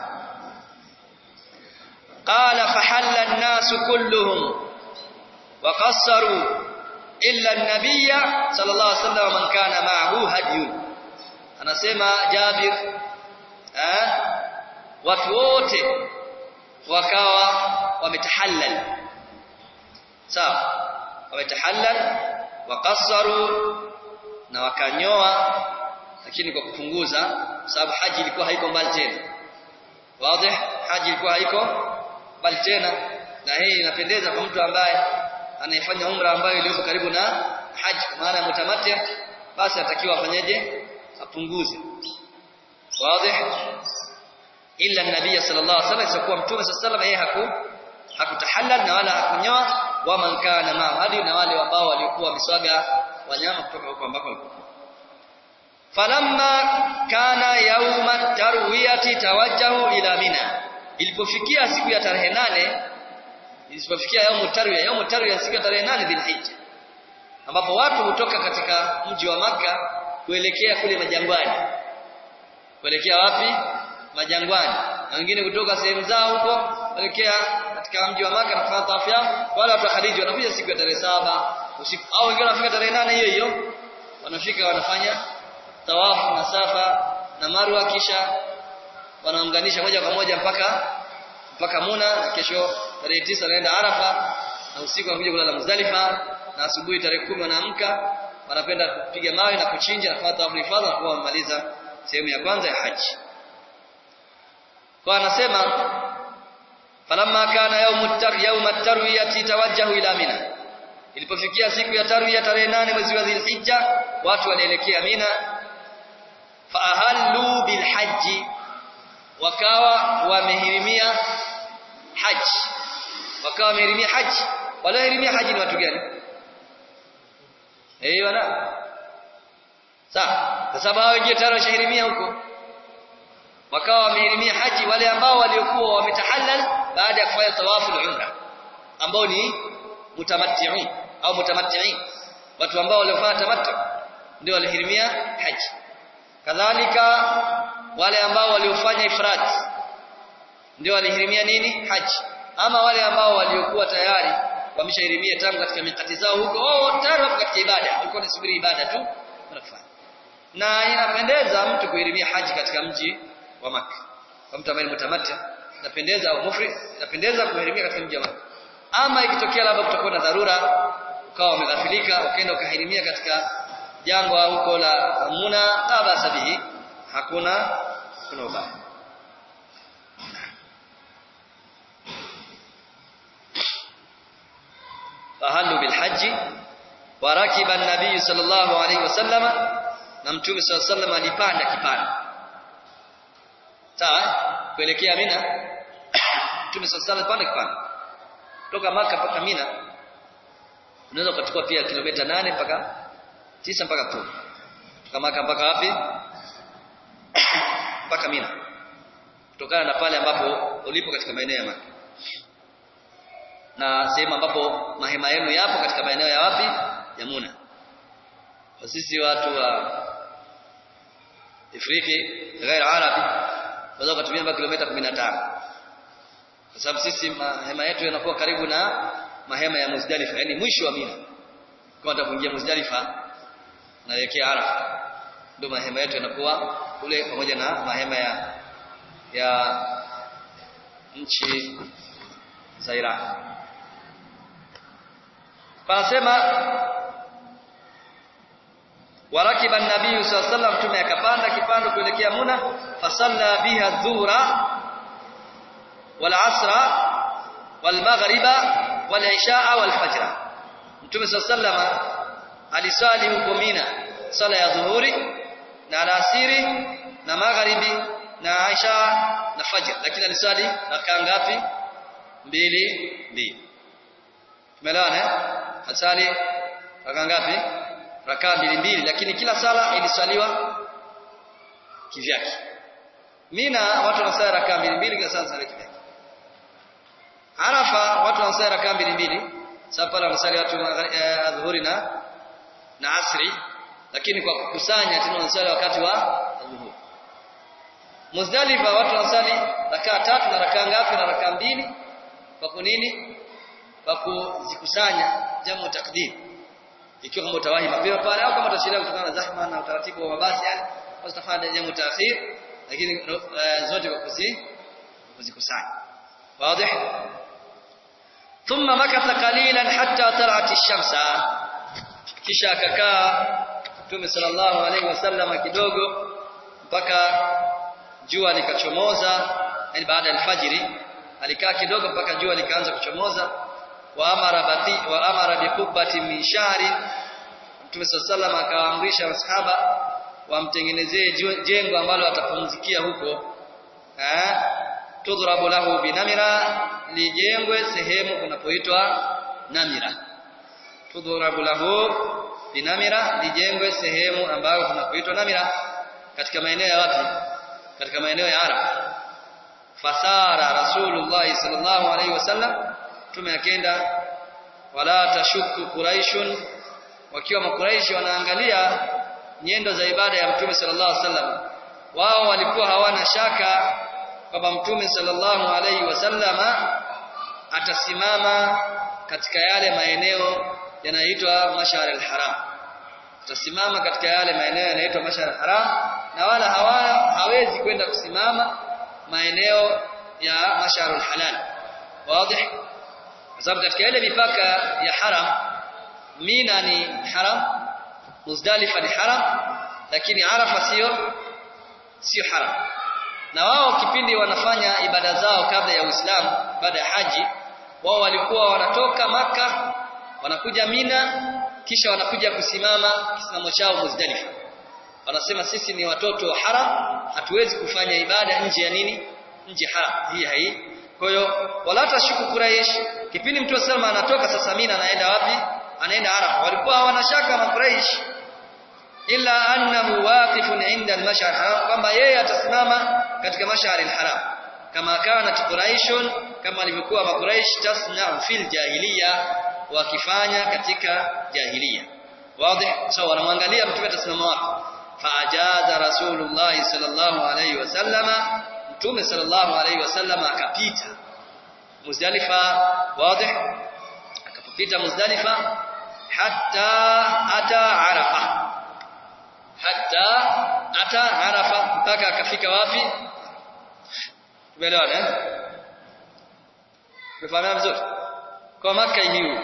قال فحل الناس كلهم وقصروا إلا النبي صلى الله عليه وسلم من كان معه هدي anasema Jabir eh watu wote wakawa wametahallal sawa wametahallal wakassaru na wakanyoa lakini kwa kupunguza sababu haji ilikuwa haiko mbali tena wazi haji ilikuwa haiko mbali tena na hii inapendeza kwa mtu ambaye anayefanya umra ambayo iliyo karibu na haji maana mutamati basi atakiwa afanyeje apunguze wazi illa nabii sallallahu alaihi wasallam isakuwa mtume sallallahu alaihi wasallam yeye haku hakutahallal na wala hakunyoa wa man kana ma hadi na wale ambao walikuwa miswaga wanyama kutoka huko ambako walikuwa falamma kana yauma tarwiyati tawajjahu ila mina ilipofikia siku ya tarehe nane ilipofikia yaumu tarwiya yaumu tarwiya siku ya tarehe nane dhilhijja ambapo watu hutoka katika mji wa maka kuelekea kule majangwani kuelekea wapi majangwani na wengine kutoka sehemu zao huko kuelekea katika mji wa maka na kufanya tawafu yao wala watu wa Khadija wanakuja siku ya tarehe saba usiku au wengine wanafika tarehe nane hiyo hiyo wanafika wanafanya tawafu na safa na marwa kisha wanaunganisha moja kwa moja mpaka mpaka Muna kesho tarehe tisa wanaenda Arafa na usiku wanakuja kulala Muzdalifa na asubuhi tarehe kumi wanaamka wanapenda kupiga mawe na kuchinja na kufanya tawafu ifadha na kuwa wamemaliza sehemu ya kwanza ya haji kwa anasema falamma kana yawmu tar yawma tarwiyati tawajjahu ila mina ilipofikia siku ya tarwiya tarehe nane mwezi wa Dhulhijja watu walielekea Mina faahallu bilhaji wakawa wamehirimia haji wakawa wamehirimia haji waliohirimia haji ni watu gani eh wana sawa kwa sababu hao wengine tayari washahirimia huko wakawa wamehirimia haji wale ambao waliokuwa wametahallal baada ya kufanya tawafu umra ambao ni mutamatti'un au mutamatti'in watu ambao waliofanya tamattu ndio walihirimia haji kadhalika wale ambao waliofanya ifrat ndio walihirimia nini haji ama wale ambao waliokuwa tayari wameshahirimia tangu katika mikati zao huko oh tayari wapo katika ibada walikuwa wanasubiri ibada tu wanafanya na inapendeza mtu kuhirimia haji katika mji wa Makka kwa mtu ambaye ni mutamatti inapendeza au mufrid inapendeza kuhirimia katika mji wa Makka ama ikitokea labda kutakuwa na dharura ukawa umeghafilika ukaenda ukahirimia katika jangwa huko la Muna la basa bihi hakuna hakuna ubaya fahallu bilhaji wa rakiba an-nabiy sallallahu alayhi wasallam na mtume sallallahu alayhi wasallam alipanda kipanda sawa kuelekea Mina Mtume sala pande kipande kutoka maka mpaka Mina unaweza kuchukua pia kilomita nane mpaka tisa mpaka kumi kutoka maka mpaka wapi mpaka Mina kutokana na pale ambapo ulipo katika maeneo ya Maka na sehemu ambapo mahema yenu yapo katika maeneo ya wapi ya Muna kwa sisi watu wa Afriki ghair Arabi tunaweza kutumia mpaka kilomita 15 kwa sababu sisi mahema yetu yanakuwa karibu na mahema ya Muzdalifa yani mwisho wa Mina kwa hata kuingia Muzdalifa naelekea Arafa ndio mahema yetu yanakuwa kule pamoja na mahema ya ya nchi za Iraq panasema warakiba nabii sallallahu alaihi wasallam mtume akapanda kipando kuelekea Muna fasalla biha dhuhra wal asra wal maghriba wal ishaa wal fajr mtume sallallahu alaihi wasallam alisali huko Mina sala ya dhuhuri na alasiri na magharibi na Aisha na fajr lakini alisali rakaa ngapi mbili mbili tumeelewana eh asali rakaa ngapi rakaa mbili mbili lakini kila sala iliswaliwa kivyake Mina watu wanasali rakaa mbili mbili kila sala kivyake Arafa watu wanasali rakaa mbili mbili sasa pale wanasali watu adhuhuri na na asri lakini kwa kukusanya tena wanasali wakati wa adhuhuri Muzdalifa watu wanasali rakaa tatu na rakaa ngapi na rakaa mbili kwa kunini kwa kuzikusanya jamu takdim ikiwa kama utawahi mapema pale au kama utachelewa kutokana na zahma na utaratibu wa mabasi yani utafanya jamu taakhir lakini uh, zote kwa kuzi kuzikusanya wazi thumma makatha qalilan hatta tal'at ash-shamsa kisha akakaa Mtume sallallahu alaihi wasallam kidogo mpaka jua likachomoza yani baada ya alfajiri alikaa kidogo mpaka jua likaanza kuchomoza wa amara bati wa amara bi qubbati min shari Mtume sallallahu akawaamrisha masahaba wamtengenezee jengo ambalo atapumzikia huko eh tudrabu lahu binamira lijengwe sehemu kunapoitwa namira tudrabu lahu binamira lijengwe sehemu ambayo kunapoitwa namira katika maeneo ya wapi katika maeneo ya Arab fasara rasulullah sallallahu alaihi wasallam tume akenda wala tashuku quraishun wakiwa makuraishi wanaangalia nyendo za ibada ya mtume sallallahu alaihi wasallam wao walikuwa hawana shaka kwamba mtume sallallahu alaihi wasallama atasimama katika yale maeneo yanayoitwa mashar al-haram atasimama katika yale maeneo yanayoitwa mashar al-haram na wala hawana hawezi kwenda kusimama maeneo ya mashar al-halal wazi kwa sababu katika ile mipaka ya haram Mina ni haram Muzdalifa ni haram lakini Arafa sio sio haram na wao kipindi wanafanya ibada zao kabla ya Uislamu baada ya haji wao walikuwa wanatoka maka wanakuja Mina kisha wanakuja kusimama kisimamo chao Muzdalifa wanasema sisi ni watoto wa haram hatuwezi kufanya ibada nje ya nini nje haram hii hai kwa hiyo wala tashuku Quraysh kipindi mtu salama anatoka sasa Mina anaenda wapi anaenda Arafa walikuwa hawana shaka na Quraysh illa annahu waqifun inda al-mash'ar haram kwamba yeye atasimama katika mash'ar al-haram kama kana Quraishun kama alivyokuwa Quraysh tasna fil jahiliya wakifanya katika jahiliya wazi so wanamwangalia mtume atasimama wapi faajaza rasulullah sallallahu alayhi wasallama mtume sallallahu alayhi wasallama akapita Muzdalifa wazi akapita Muzdalifa hatta ata Arafa hatta ata Arafa mpaka akafika wapi tumeelewana eh tumefahamu vizuri kwa maka hiyo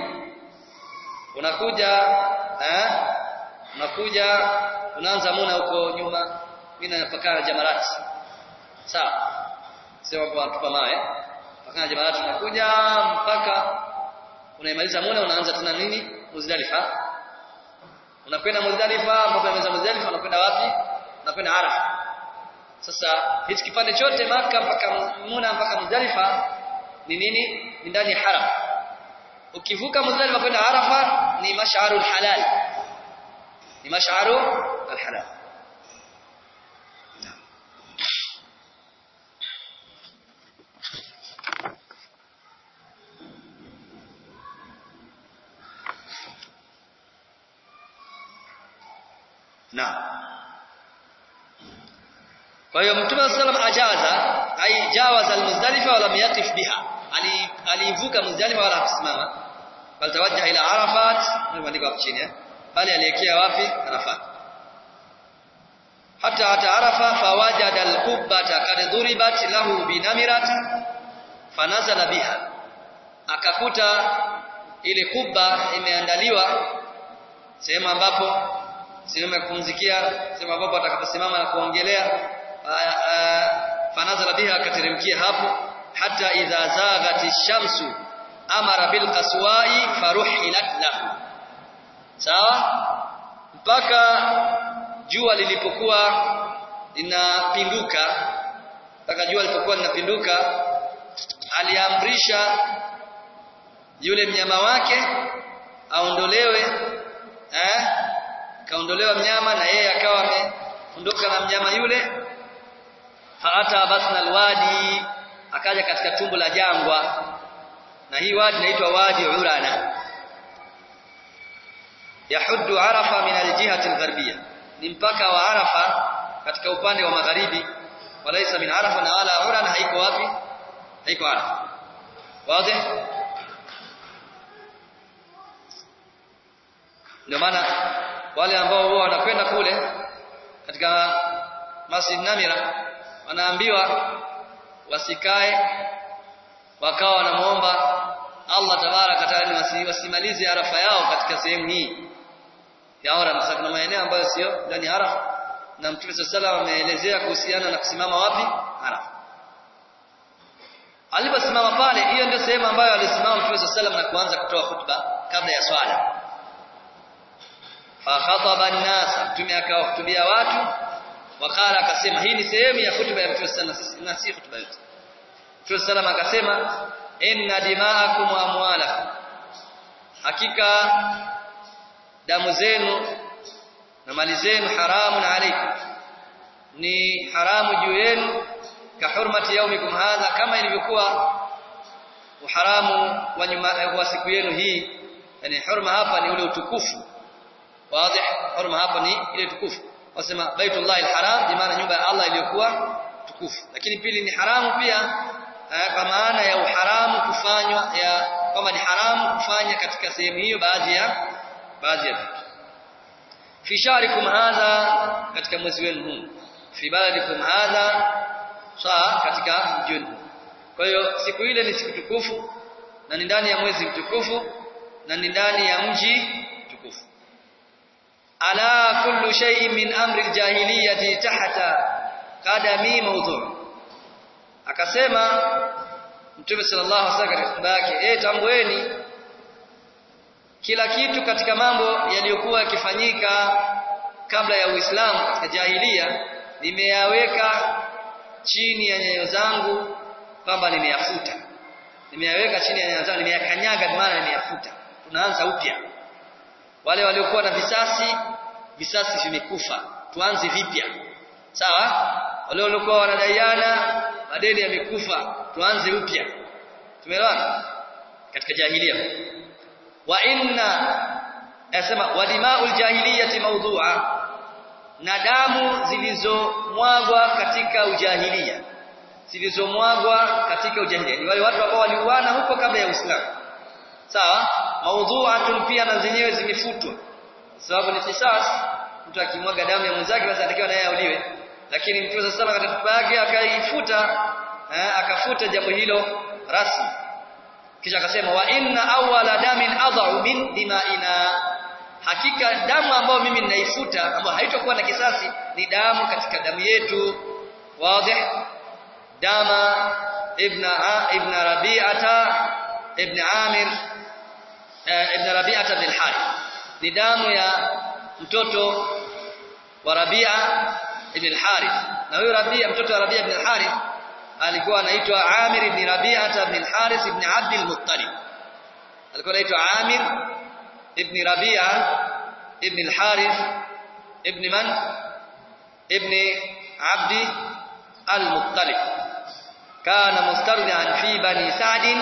unakuja eh unakuja unaanza muna huko nyuma mimi napakana jamarati sawa sema kwa tupa mawe pakana jamarati unakuja mpaka unaimaliza muna unaanza tena nini Muzdalifa unakwenda Muzdalifa mpaka unamaliza Muzdalifa unakwenda wapi unakwenda Arafa sasa hichi kipande chote maka mpaka Muna mpaka Muzdalifa ni nini ni ndani ya haram ukivuka Muzdalifa kwenda Arafa ni mash'arul halal ni mash'aru al-halal Naam. Kwa hiyo Mtume sallam ajaza ai jawaza al-Muzdalifa wa lam yaqif biha. Ali alivuka Muzdalifa wala hakusimama. Bal tawajjaha ila Arafat, nimeandika hapo chini eh. Bali alielekea wapi? Arafat. Hata hata Arafa fawajada al-qubbata kad duribat lahu binamirata fanazala biha. Akakuta ile kubba imeandaliwa sehemu ambapo sehemu ya kupumzikia sehemu ambapo atakaposimama na kuongelea fanazala biha akateremkia hapo hata idha zaghati shamsu amara bil qaswai faruhilat lahu sawa mpaka jua lilipokuwa linapinduka mpaka jua lilipokuwa linapinduka aliamrisha yule mnyama wake aondolewe eh kaondolewa mnyama na yeye akawa ameondoka na mnyama yule faata basna alwadi akaja katika tumbo la jangwa na hii wadi inaitwa wadi urana yahuddu arafa min aljihati algharbiyya ni mpaka wa arafa katika upande wa magharibi walaisa min arafa na wala urana haiko wapi haiko arafa wazi ndio maana wale ambao huwa wanakwenda kule katika Masjid Namira wanaambiwa wasikae wakawa wanamuomba Allah tabaraka taala wasi, wasimalize arafa yao katika sehemu hii ya Arafa sasa kuna maeneo ambayo sio ndani ya Arafa na Mtume sallallahu ameelezea kuhusiana na kusimama wapi Arafa aliposimama pale hiyo ndio sehemu ambayo alisimama Mtume sallallahu na kuanza kutoa hutuba kabla ya swala fakhataba an-nas mtume akawahutubia watu wakala akasema hii ni sehemu ya hutuba ya mtume sana na si hutuba yote mtume sallam akasema inna dima'akum wa amwalakum hakika damu zenu na mali zenu haramun alaykum ni haramu juu yenu ka hurmati yaumikum hadha kama ilivyokuwa uharamu wa nyuma wa siku yenu hii yani hurma hapa ni ule utukufu wazi hurma hapa ni ile tukufu wasema baitullah alharam bi maana nyumba ya Allah iliyokuwa tukufu lakini pili ni haramu pia kwa maana ya uharamu kufanywa ya kama ni haramu kufanya katika sehemu hiyo baadhi ya baadhi ya vitu fi sharikum hadha katika mwezi wenu huu fi baladikum hadha saa katika mji wenu kwa hiyo siku ile ni siku tukufu na ni ndani ya mwezi mtukufu na ni ndani ya mji mtukufu ala kullu shay'in min amri aljahiliyyati tahta qadami mawdhu akasema mtume sallallahu alaihi wasallam katika yake eh tambueni kila kitu katika mambo yaliyokuwa yakifanyika kabla ya Uislamu katika jahilia nimeyaweka chini ya nyayo zangu kwamba nimeyafuta nimeyaweka chini ya nyayo zangu nimeyakanyaga maana nimeyafuta tunaanza upya wale waliokuwa na visasi visasi vimekufa tuanze vipya sawa wale waliokuwa wanadaiana madeni yamekufa tuanze upya tumeelewana katika jahilia wa inna yasema wadima'ul jahiliyati mawdu'a na damu zilizomwagwa katika ujahilia zilizomwagwa katika ujahilia ni wale watu ambao waliuana huko kabla ya Uislamu sawa maudhu'atun pia na zenyewe zimefutwa sababu ni kisas mtu akimwaga damu ya mwenzake basi anatakiwa naye auliwe lakini mtume sasa katika hotuba yake akaifuta eh, akafuta jambo hilo rasmi kisha akasema wa inna awwala damin adha'u min dima'ina hakika damu ambayo mimi ninaifuta ambayo haitakuwa na kisasi ni damu katika damu yetu wazi dama ibn ibn rabi'ata ibn amir ibn rabi'ata bin harith ni damu ya mtoto wa rabi'a ibn harith na huyo rabi'a mtoto wa rabi'a ibn harith alikuwa anaitwa Amir ibn Rabi'ah ibn al-Harith ibn Abd al-Muttalib alikuwa anaitwa Amir ibn Rabi'ah ibn al-Harith ibn man ibn Abd al-Muttalib kana mustardian fi bani Sa'd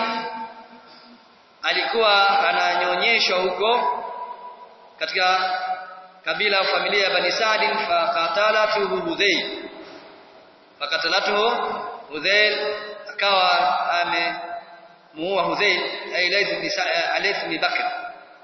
alikuwa ananyonyeshwa huko katika kabila au familia ya bani Sa'd fa qatalatu Hudhayl fakatalatuhu Hudhayl akawa amemuua Hudhayl ay Layth ibn Alayth ibn Bakr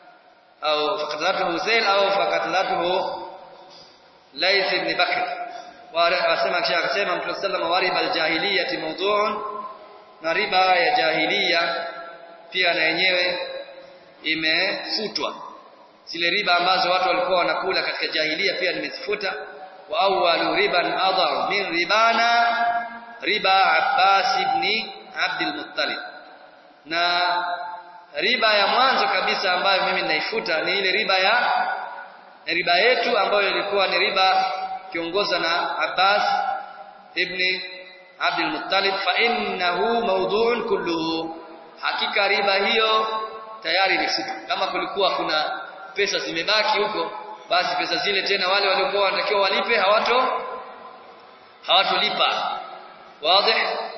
au fakatalatuhu Hudhayl au fakatalatuhu Layth ibn Bakr wasema kisha akasema Mtume sallallahu alayhi wasallam aljahiliyati mawdu'un na riba ya jahiliya pia na yenyewe imefutwa zile riba ambazo watu walikuwa wanakula katika jahiliya pia nimezifuta wa awwalu riban adhar min ribana riba Abbas ibn Abd al-Muttalib na riba ya mwanzo kabisa ambayo mimi ninaifuta ni ile riba ya riba yetu ambayo ilikuwa ni riba kiongozwa na Abbas ibn Abd al-Muttalib fa innahu mawdu'un kulluhu hakika riba hiyo tayari imefuta kama kulikuwa kuna pesa zimebaki huko basi pesa zile tena wale waliokuwa wanatakiwa walipe hawato hawatolipa wazi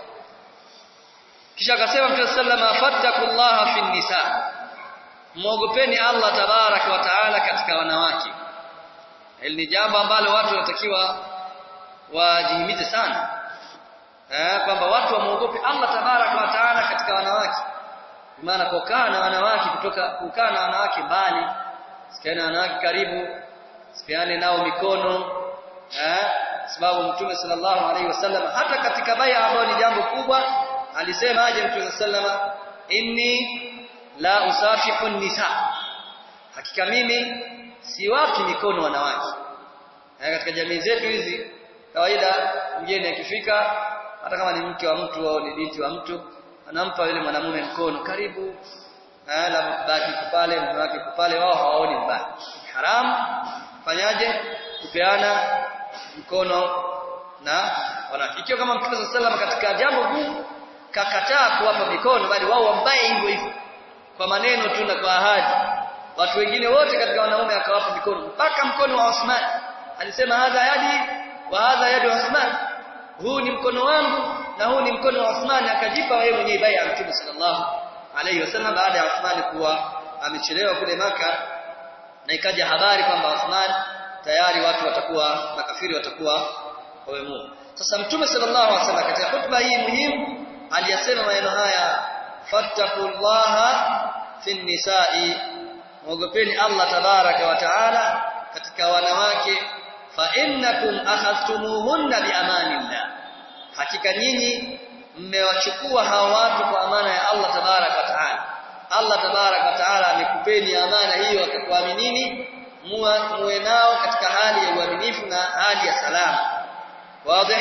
kisha akasema Mtume sallama fattakullaha fi nisa muogopeni Allah tabarak wa taala katika wanawake hili ni jambo ambalo watu wanatakiwa wajihimize sana eh kwamba watu wamuogope Allah tabarak wa taala katika wanawake maana kukaa na wanawake kutoka kukaa na wanawake mbali sikiana wanawake karibu sipiane nao mikono eh sababu mtume sallallahu alaihi wasallam hata katika baya ambayo ni jambo kubwa alisema aje mtume sallama inni la usafihu nisa hakika mimi siwaki mikono wanawake eh katika jamii zetu hizi kawaida mgeni akifika hata kama ni mke wa mtu au ni binti wa mtu anampa yule mwanamume mkono karibu eh la baki pale mume wake pale wao hawaoni mbaya haram fanyaje kupeana mkono na wanawake ikiwa kama mtume sallallahu katika jambo gumu kakataa kuwapa mikono bali wao wambaye hivyo hivyo kwa maneno tu na kwa ahadi watu wengine wote katika wanaume akawapa mikono mpaka mkono wa Uthman alisema hadha yadi wa hadha yadi Uthman huu ni mkono wangu na huu ni mkono wa Uthman akajipa yeye mwenyewe bai'a mtume sallallahu alayhi wasallam baada ya Uthman kuwa amechelewa kule maka na ikaja habari kwamba Uthman tayari watu watakuwa makafiri watakuwa wamemua sasa mtume sallallahu alaihi wasallam katika hotuba hii muhimu aliyasema maneno haya fattaqullaha fi nisa'i muogopeni Allah tabaraka wa taala katika wanawake fa innakum akhadhtumuhunna bi amanillah hakika nyinyi mmewachukua hawa watu kwa amana ya Allah tabaraka wa taala Allah tabaraka wa taala amekupeni amana hiyo akakuaminini muwe nao katika hali ya uaminifu na hali ya salama wazi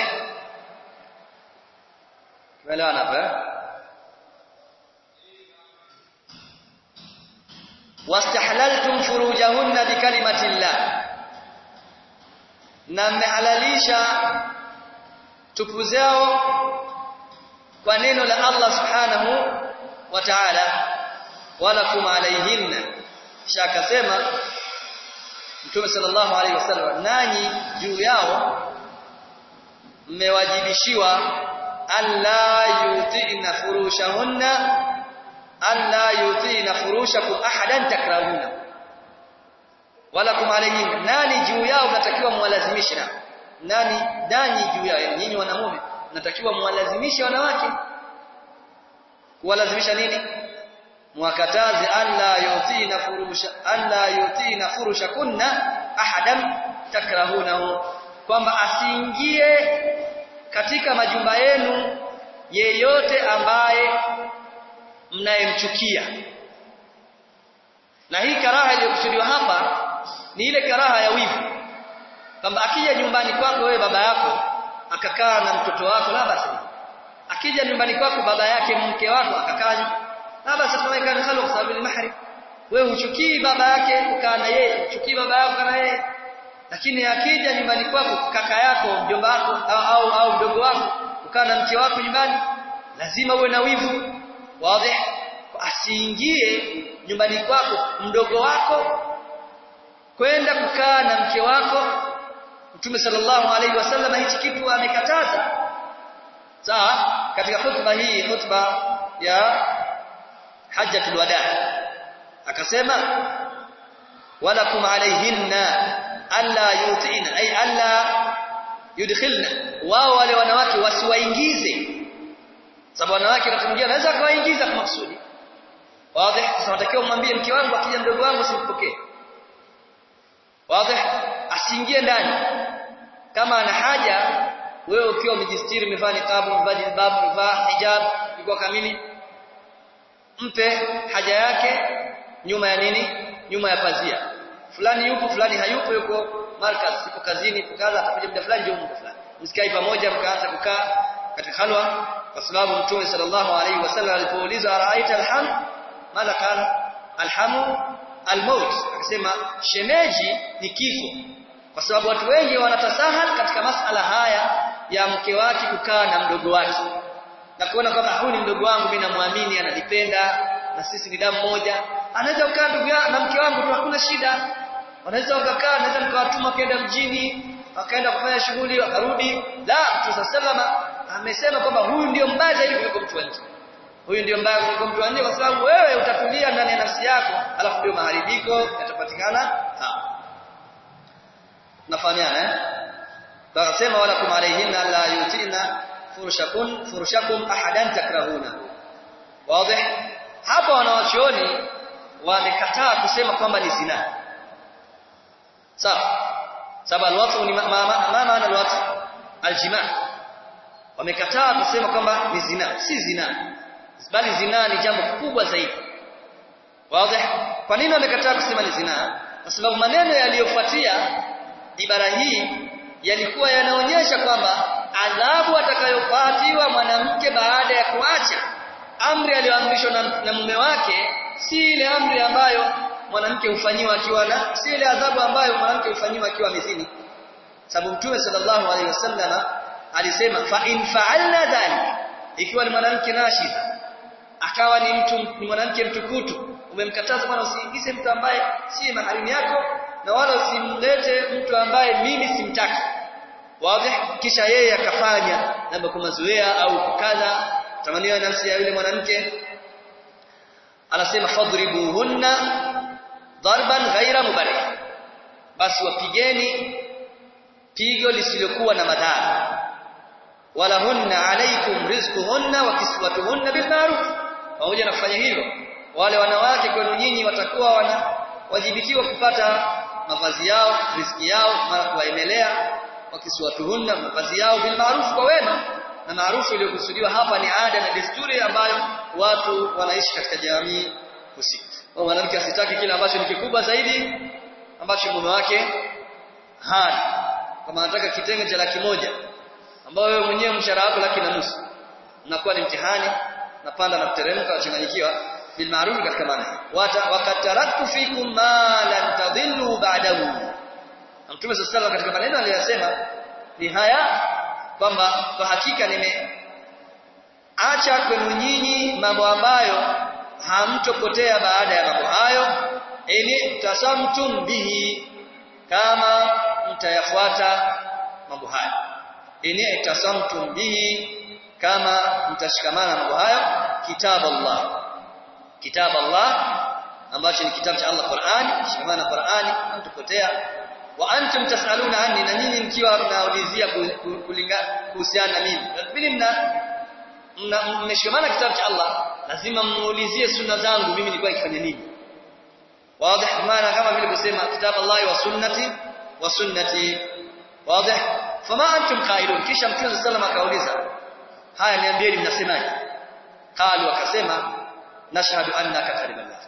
tumeelewana hapa wastahlaltum furujahunna bikalimati llah na mmehalalisha tupu zao kwa neno la Allah subhanahu wa ta'ala wala kum alayhinna kisha akasema Mtume sallallahu alaihi wasallam nanyi juu yao mmewajibishiwa alla yutina furushahunna alla yutina furushakum ahadan takrahuna wala kum alayhin nani juu yao mnatakiwa muwalazimishe na nani nani juu yao nyinyi wanamume mnatakiwa muwalazimishe wanawake kuwalazimisha nini mwakataze alla yutina furusha alla yutina furushakunna ahadan takrahunahu kwamba asiingie katika majumba yenu yeyote ambaye mnayemchukia na hii karaha iliyokusudiwa hapa ni ile karaha ya wivu kwamba akija nyumbani kwako wewe baba yako akakaa na mtoto wako la basi akija nyumbani kwako baba yake mke wako akakaa la basi tunaweka msalo kwa sababu ni mahrim wewe uchukii baba yake ukaa na yeye uchukii baba yako na yeye lakini akija nyumbani kwako kaka yako mjomba wako au au, au mdogo wako kukaa na mke wako nyumbani lazima uwe na wivu wazi asiingie nyumbani kwako mdogo wako kwenda kukaa na mke wako Mtume sallallahu alaihi wasallam hichi kitu amekataza sawa katika hotuba hii hotuba ya hajjatul wada akasema walakum alaihinna alla yutina ay alla yudkhilna wao wale wanawake wasiwaingize sababu wanawake wakati mwingine anaweza kuwaingiza kwa makusudi wazi sasa natakiwa umwambie mke wangu akija mdogo wangu simpokee wazi asiingie ndani kama ana haja wewe ukiwa umejistiri umevaa niqabu umevaa jilbab umevaa hijab iko kamili mpe haja yake nyuma ya nini nyuma ya pazia fulani yupo fulani hayupo yuko markaz yupo kazini yupo kaza atakuja muda fulani ndio muda fulani msikai pamoja mkaanza kukaa katika halwa kwa sababu mtume sallallahu alaihi wasallam alipoulizwa araaita alham madha qala alhamu almaut akasema shemeji ni kifo kwa sababu watu wengi wanatasahal katika masala haya ya mke wake kukaa na mdogo wake na kuona kwamba huyu ni mdogo wangu mimi namwamini ananipenda na sisi ni damu moja anaweza kukaa ndugu na mke wangu tu hakuna shida wanaweza wakakaa naweza nikawatuma kwenda mjini wakaenda kufanya shughuli wakarudi la Mtume sallama amesema kwamba huyu ndio mbaya zaidi kuliko mtu wa nje huyu ndio mbaya kuliko mtu wa nje kwa sababu wewe utatulia ndani ya nafsi yako alafu ndio maharibiko yatapatikana hapa nafahamiana eh akasema wala kum alayhinna la yutina furushakum furushakum ahadan takrahuna wazi hapa wanawachuoni wamekataa kusema kwamba ni zina sawa sababu alwatu ni ma maana alwatu aljima wamekataa kusema kwamba ni zina si zina bali zina ni jambo kubwa zaidi wazi kwa nini wamekataa kusema ni zina kwa sababu maneno yaliyofuatia ibara hii yalikuwa yanaonyesha kwamba adhabu atakayopatiwa mwanamke baada ya kuacha amri aliyoamrishwa na, na mume wake si ile amri ambayo mwanamke hufanyiwa akiwa na si ile adhabu ambayo mwanamke hufanyiwa akiwa mezini sababu mtume sallallahu alaihi wasallam alisema fa in fa'alna dhalik ikiwa ni mwanamke nashida akawa ni mtu ni mwanamke mtukutu umemkataza bwana usiingize mtu ambaye si maharimu yako na wala usimlete mtu ambaye mimi simtaki wazi kisha yeye akafanya labda kwa mazoea au kukadha tamanio ya nafsi ya yule mwanamke anasema fadribuhunna darban ghaira mubarih basi wapigeni pigo lisilokuwa na madhara wala hunna alaikum rizquhunna wa kiswatuhunna bil ma'ruf pamoja na kufanya hivyo wale wanawake kwenu nyinyi watakuwa wanawajibikiwa kupata mavazi yao riziki yao mara kuwaemelea wakiswatuhunna mavazi yao bil ma'ruf kwa wema na maarufu iliyokusudiwa hapa ni ada na desturi ambayo watu wanaishi katika jamii husika. Kwa mwanamke asitaki kile ambacho ni kikubwa zaidi ambacho mume wake hana. Kama anataka kitenge cha laki moja ambao wewe mwenyewe mshahara wako laki na nusu. Unakuwa ni mtihani napanda na kuteremka wachanganyikiwa bil ma'ruf katika maana. Wata wakataraktu fikum ma lan tadhillu ba'dahu. Mtume sallallahu alaihi katika maneno aliyosema ni haya kwamba kwa hakika nimeacha kwenu nyinyi mambo ambayo hamtopotea baada ya mambo hayo ili tasamtum bihi kama mtayafuata mambo hayo ili tasamtum bihi kama mtashikamana mambo hayo kitab Allah kitab Allah ambacho ni kitabu cha Allah Qur'ani shikamana Qur'ani hamtopotea wa antum tasaluna anni na nyinyi mkiwa mnaulizia kuhusiana na mimi pili mna mmeshikamana kitabu cha Allah lazima muulizie sunna zangu mimi nilikuwa nikifanya nini wazi maana kama vile kusema kitabu Allah wa sunnati wa sunnati wazi fama antum qailun kisha mtume sallallahu akauliza haya niambieni mnasemaje qalu akasema nashhadu annaka kariballah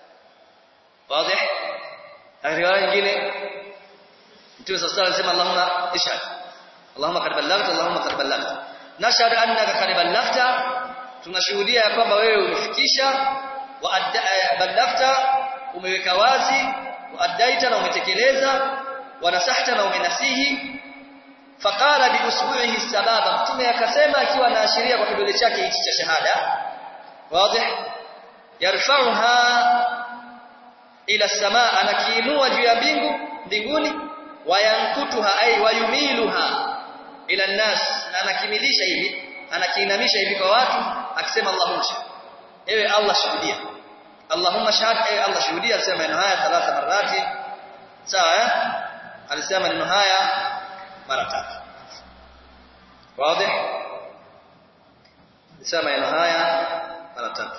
wazi riwaya nyingine Mtume صلى الله عليه وسلم Allahumma ishhad Allahumma qad ballaghta Allahumma qad ballaghta nashhadu annaka qad ballaghta tunashuhudia ya kwamba wewe umefikisha wa ballaghta umeweka wazi wa addaita na umetekeleza wa nasahta na umenasihi faqala bi usbu'ihi sababa mtume akasema akiwa anaashiria kwa kidole chake hichi cha shahada wazi yarfa'uha ila samaa anakiinua juu ya mbingu mbinguni wayankutuha ay wayumiluha ila nas na anakimilisha hivi anakiinamisha hivi kwa watu akisema Allahumma ewe Allah shuhudia Allahumma shahad ewe Allah shuhudia alisema maneno haya thalatha marati sawa eh alisema maneno haya mara tatu wazi alisema maneno haya mara tatu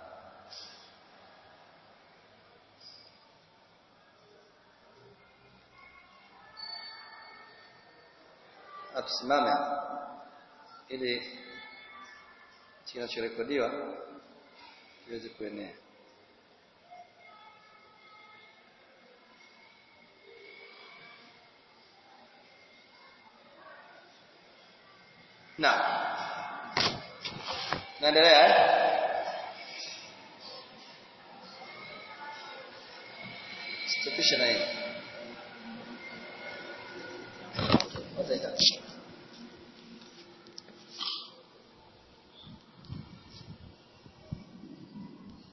tusimame ili kinachorekodiwa kiweze kuenea na naendelea eh stopisha na hii